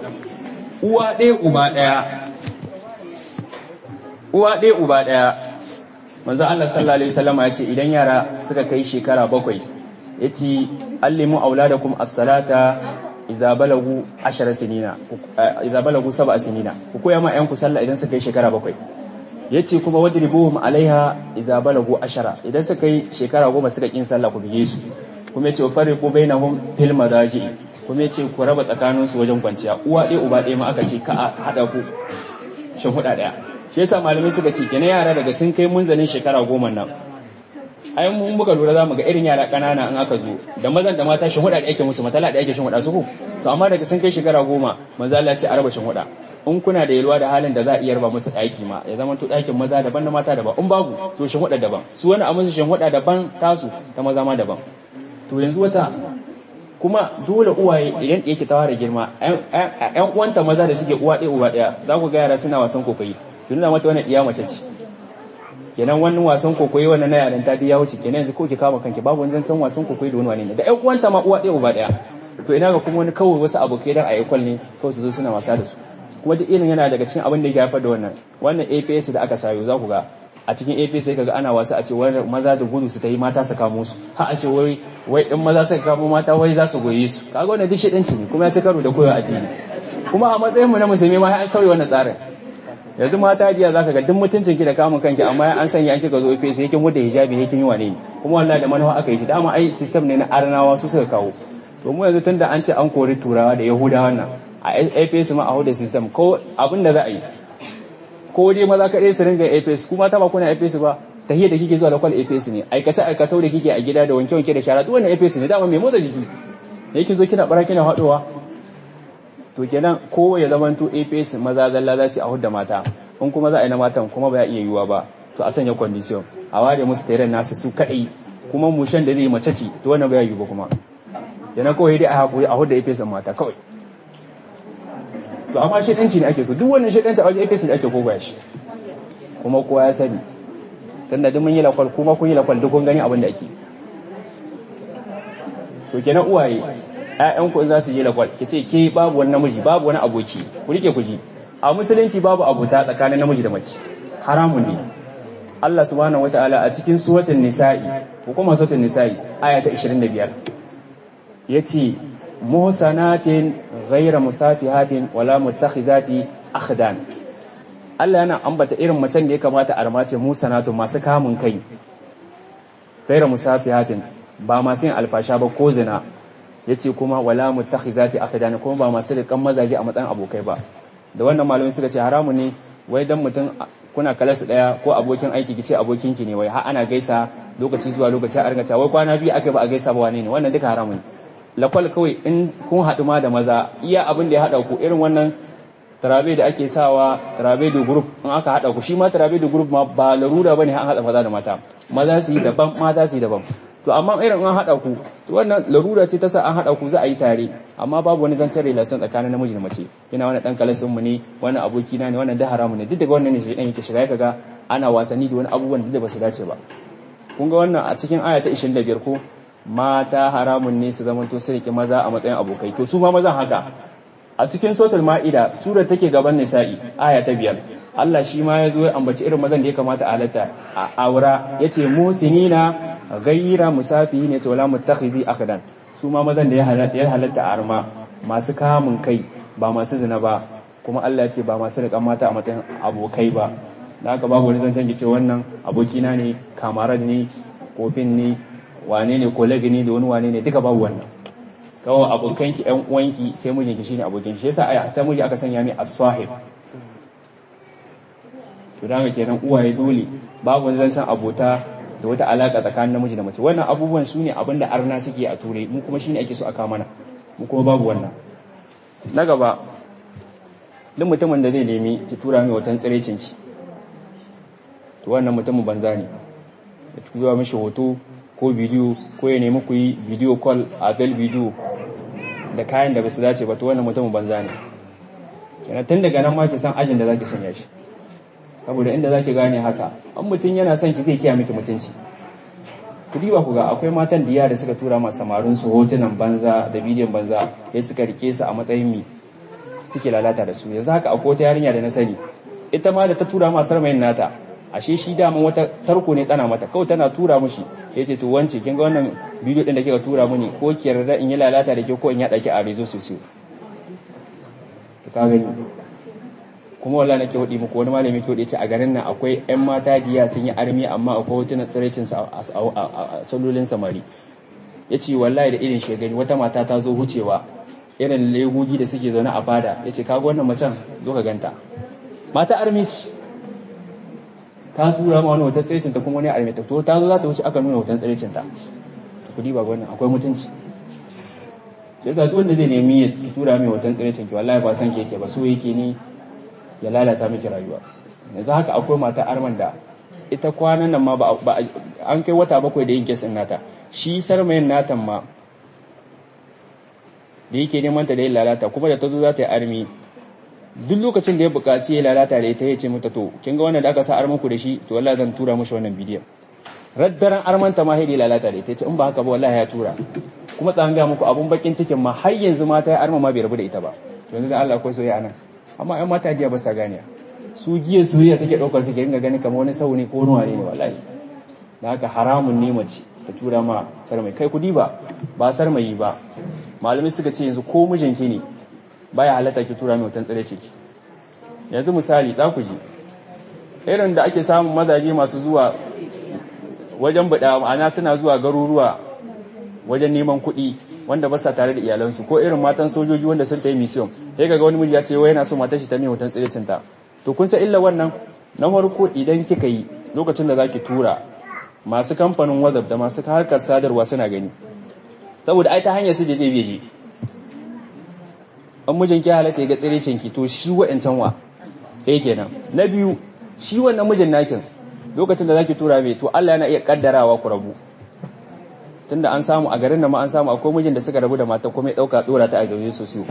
uwa ɗaya uba ɗaya uwa ɗaya uba ɗaya manzo Allah sallallahu alaihi wasallam ya ce idan yara suka kai shekara bakwai yace allimu auladakum as-salata idza balagu 10 sinina idza balagu 7 sinina ku koya ma ƴanku sallah idan suka kai shekara bakwai yace kuma wadribuhum alaiha idza balagu 10 idan suka kai shekara goma suka kin sallah ku bige su kuma yace fariqu bainahum fil madaji kuma yace ku raba tsakaninsu wajen kwanciya uwa ɗaya uba ɗaya ma aka ce ka a hada ku shin huda ɗaya shi yasa malamai suka ce kenan yara daga sun kai munzalin shekara goma nan ai mun muka lura zamu ga irin yara kanana in aka zo da mazan da mata shin huda da ake musu matala da ake shin huda su ko to amma daga sun kai shekara goma manzo Allah ya ce araba shin huda in kuna da yalwa da halin da za a iya raba musu daki ma ya zama to dakin maza daban da mata daban in babu to shin huda daban su wani a musu shin huda daban tasu ta maza ma daban to yanzu wata kuma dole uwaye idan yake ta fara girma ƴan uwanta maza da suke uwa ɗaya uba ɗaya za ku ga yara suna wasan kokoyi ki nuna mata wannan iya mace ce kenan wannan wasan kokoyi wannan na yaran ta ya wuce kenan yanzu ko ki kama kanki babu wani zancen wasan kokoyi da wani wani ne da ƴan uwanta ma uwa ɗaya uba ɗaya to ina ga kuma wani kawai wasu abokai dan a yi ne kawai su zo suna wasa da su kuma duk irin yana daga cikin abin da ya haifar da wannan wannan APS da aka sayo za ku ga a cikin APS sai kaga ana wasa a ce wani maza da gudu su ta yi mata su kamo su har a ce wai wai din maza suka kamo mata wai za su goye su kaga wannan duk shedanci ne kuma ya ci karo da koyo addini kuma a matsayin mu na musulmi ma an sauya wannan tsarin yanzu mata jiya zaka ga duk mutuncin ki da kamun kanki amma an sanya an kika zo APS yake mu da hijabi yake yi wane ne kuma wallahi da manawa aka yi shi dama ai system ne na arnawa su suka kawo to mu yanzu tunda an ce an kori turawa da yahudawa nan a APS ma a huda system ko abin da za a yi ko dai maza kaɗai su ringa APS kuma ta ba kuna APS ba tahiyar da kike zuwa da kwal APS ne aikace aikatau da kike a gida da wanke wanke da shara duk wannan APS ne dama mai motsa jiki da yake zo kina bara kina haɗuwa to kenan ko ya zamanto APS maza zalla za su a hudda mata in kuma za a yi na matan kuma ba ya iya yiwuwa ba to a sanya condition a ware musu tare nasu su kaɗai kuma mushen da zai mace ce to wannan ba ya yiwu ba kuma kenan kawai dai a haƙuri a hudda APS mata kawai to amma shaidanci ne ake so duk wannan shaidanci a wajen APC da ake koga shi kuma kowa ya sani tunda duk mun yi lakwal kuma kun yi lakwal duk kun gani abin da ake to kenan uwaye ƴaƴan ku za su yi lakwal ki ce ke babu wani namiji babu wani aboki ku rike ku ji a musulunci babu abuta tsakanin namiji da mace haramun ne Allah subhanahu wataala a cikin suratul nisa'i hukumar suratul nisa'i aya ta 25 yace muhsanatin ghayra musafihatin wala muttakhizati akhdan Allah yana ambata irin macen da ya kamata a ramace musanatu masu kamun kai ghayra musafihatin ba masu yin alfasha ba ko zina yace kuma wala muttakhizati akhdan kuma ba masu rikan mazaje a matsayin abokai ba da wannan malamai suka ce haramu ne wai dan mutum kuna kalas daya ko abokin aiki kice abokinki ne wai har ana gaisa lokaci zuwa lokaci a ringa cewa wai kwana biyu akai ba a gaisa ba wane ne wannan duka haramu ne lakwal kawai in kun haɗu ma da maza iya abin da ya haɗa ku irin wannan tarabe da ake sawa tarabe da group in aka haɗa ku shi ma tarabe da group ma ba larura bane an haɗa maza da mata maza su yi daban mata su yi daban to amma irin an haɗa ku to wannan larura ce ta sa an haɗa ku za a yi tare amma babu wani zancen relation tsakanin namiji da mace ina wani dan kalasin mu ne wani aboki na ne wannan da haramu ne duk daga wannan ne shi dan yake shiga kaga ana wasanni da wani abubuwan da ba su dace ba kun ga wannan a cikin aya ta 25 ko mata haramun ne su zamanto su rike maza a matsayin abokai to su ma mazan haka a cikin sotul ma'ida surar take gaban nisa'i aya ta biyar Allah shi ma ya zo ya ambaci irin mazan da ya kamata a halatta a aura yace musinina ghayra musafihi ne wala muttakhizi akhdan su ma mazan da ya halatta a arma masu kamun kai ba masu zina ba kuma Allah ya ce ba masu rikan mata a matsayin abokai ba da haka babu wani zancen ki ce wannan abokina ne kamaran ne kofin ne wane ne kolegi ne da wani wane ne duka babu wannan kawai abokanki ƴan uwanki sai mijinki shine abokin shi yasa aya ta miji aka sanya mai as-sahib to dan kenan uwaye dole babu wani zancen abota da wata alaka tsakanin namiji da mace wannan abubuwan su ne abinda arna suke a turai mu kuma shine ake so aka mana mu kuma babu wannan na gaba duk mutumin da zai nemi ki tura mai watan tsirecin ki to wannan mutumin banza ne ya tura mishi hoto ko bidiyo ko ya nemi ku yi bidiyo call a bel bidiyo da kayan da ba su dace ba to wannan mutumin banza ne kenan tun daga nan ma ki san ajin da zaki sanya shi saboda inda zaki gane haka an mutum yana son ki zai kiya miki mutunci ku diba ku ga akwai matan diya da suka tura ma samarin su hotunan banza da bidiyon banza ya suka rike su a matsayin mi suke lalata da su yanzu haka akwai wata yarinya da na sani ita ma da ta tura ma sarmayin nata ashe shi dama wata tarko ne tsana mata kawai tana tura mushi ya ce to wance kin ga wannan bidiyo din da kika tura muni ko ki yarda in yi lalata da ke ko in yaɗa ki a rezo sosai to ka gani kuma wallahi nake hudi muku wani malami ke hudi ce a garin nan akwai ƴan mata diya sun yi armi amma akwai hotunan tsiraicin sa a salolin samari yace wallahi da irin shi gani wata mata ta zo hucewa irin legogi da suke zaune a fada yace kaga wannan macen zo ka ganta mata armi ce ta tura ma wani hoton tsiraicin ta kuma wani armi ta to ta zo za ta wuce aka nuna hoton tsiraicin ta kudi ba wannan akwai mutunci yasa duk wanda zai nemi ya tura mai hoton tsiraicin ki wallahi ba san ke yake ba so yake ni ya lalata miki rayuwa yanzu haka akwai mata arman da ita kwanan nan ma ba an kai wata bakwai da yin kesin nata shi sarmayin natan ma da yake neman ta da yin lalata kuma da ta zo za ta yi armi duk lokacin da ya buƙaci ya lalata da ita ya ce mata to kin ga wannan da aka sa arman ku da shi to wallahi zan tura mushi wannan bidiyon raddaran armanta ma haidi lalata da ita ce in ba haka ba wallahi ya tura kuma tsan ga muku abun bakin cikin ma har yanzu mata ya arma ma bai rabu da ita ba yanzu da Allah akwai soyayya anan amma ƴan mata jiya ba sa gane su giya soyayya take daukar su ke ringa gani kamar wani sauni ko wani wane ne wallahi da haka haramun ne mace ta tura ma sarmai kai kudi ba ba sarmayi ba malamai suka ce yanzu ko mijinki ne baya halatta ki tura mai wutan tsare ciki yanzu misali za ku ji irin da ake samun mazaje masu zuwa wajen bada ma'ana suna zuwa garuruwa wajen neman kuɗi wanda ba sa tare da iyalansu ko irin matan sojoji wanda sun tayi mission sai kaga wani miji ya ce wai yana so matar shi ta mai hoton tsirecin ta to kun san illa wannan na farko idan kika yi lokacin da zaki tura masu kamfanin WhatsApp da masu harkar sadarwa suna gani saboda ai ta hanyar su je zai biye an mijin ki halatta ya ga tsirecin ki to shi wa'ancan wa ɗaya kenan na biyu shi wannan mijin nakin lokacin da zaki tura mai to Allah yana iya kaddarawa ku rabu tunda an samu a garin da ma an samu akwai mijin da suka rabu da mata kuma ya dauka dora ta a gauje sosai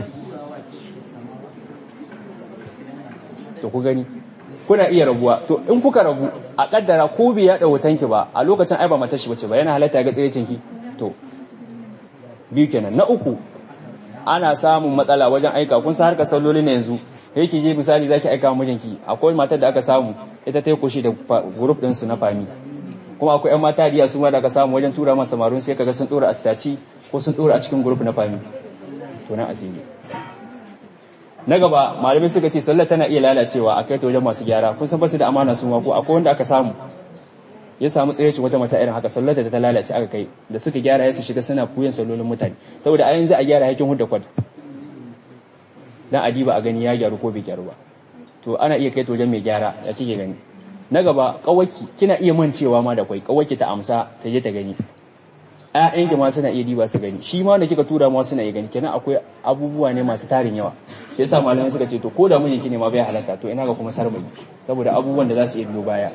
to ku gani kuna iya rabuwa to in kuka rabu a kaddara ko bai ya dawo tanki ba a lokacin ai ba mata shi bace ba yana halatta ga tsirecin ki to biyu kenan na uku ana samun matsala wajen aika kun san harkar salloli ne yanzu yake je misali zaki aika wa mijinki akwai matar da aka samu ita ta yi kushi da group din su na fami kuma akwai ƴan mata diya su ma da aka samu wajen tura masa marun sai kaga sun dora a staci ko sun dora a cikin group na fami to nan asiri na gaba malamai suka ce sallar tana iya lalacewa a kai ta wajen masu gyara kun san basu da amana su ma ko akwai wanda aka samu ya samu tsayyaci wata mace irin haka sallar da ta lalace aka kai da suka gyara ya su shiga suna kuyan sallolin mutane saboda a yanzu a gyara hakin hudda kwad dan adiba a gani ya gyaru ko bai gyaru ba to ana iya kai ta wajen mai gyara ya kike gani na gaba kawaki kina iya mancewa ma da kwai kawaki ta amsa ta je ta gani ƴaƴanki ma suna iya diba su gani shi ma da kika tura ma suna iya gani kenan akwai abubuwa ne masu tarin yawa shi yasa malamai suka ce to ko da mijinki ne ma bai halaka to ina ga kuma sarmai saboda abubuwan da za su iya biyo baya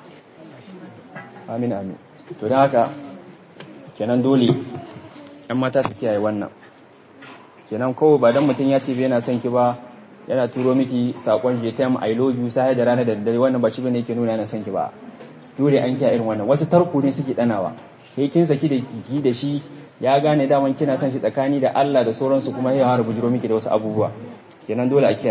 amin amin to don haka kenan dole ƴan mata su kiyaye wannan kenan kawai ba dan mutum ya ce bai yana son ki ba yana turo miki sakon JTM I love you sai da rana da daddare wannan ba shi bane yake nuna yana son ki ba dole an kiyaye irin wannan wasu tarko ne suke danawa kai kin saki da kiki da shi ya gane daman kina son shi tsakani da Allah da sauransu kuma ya fara bujiro miki da wasu abubuwa kenan dole a kiyaye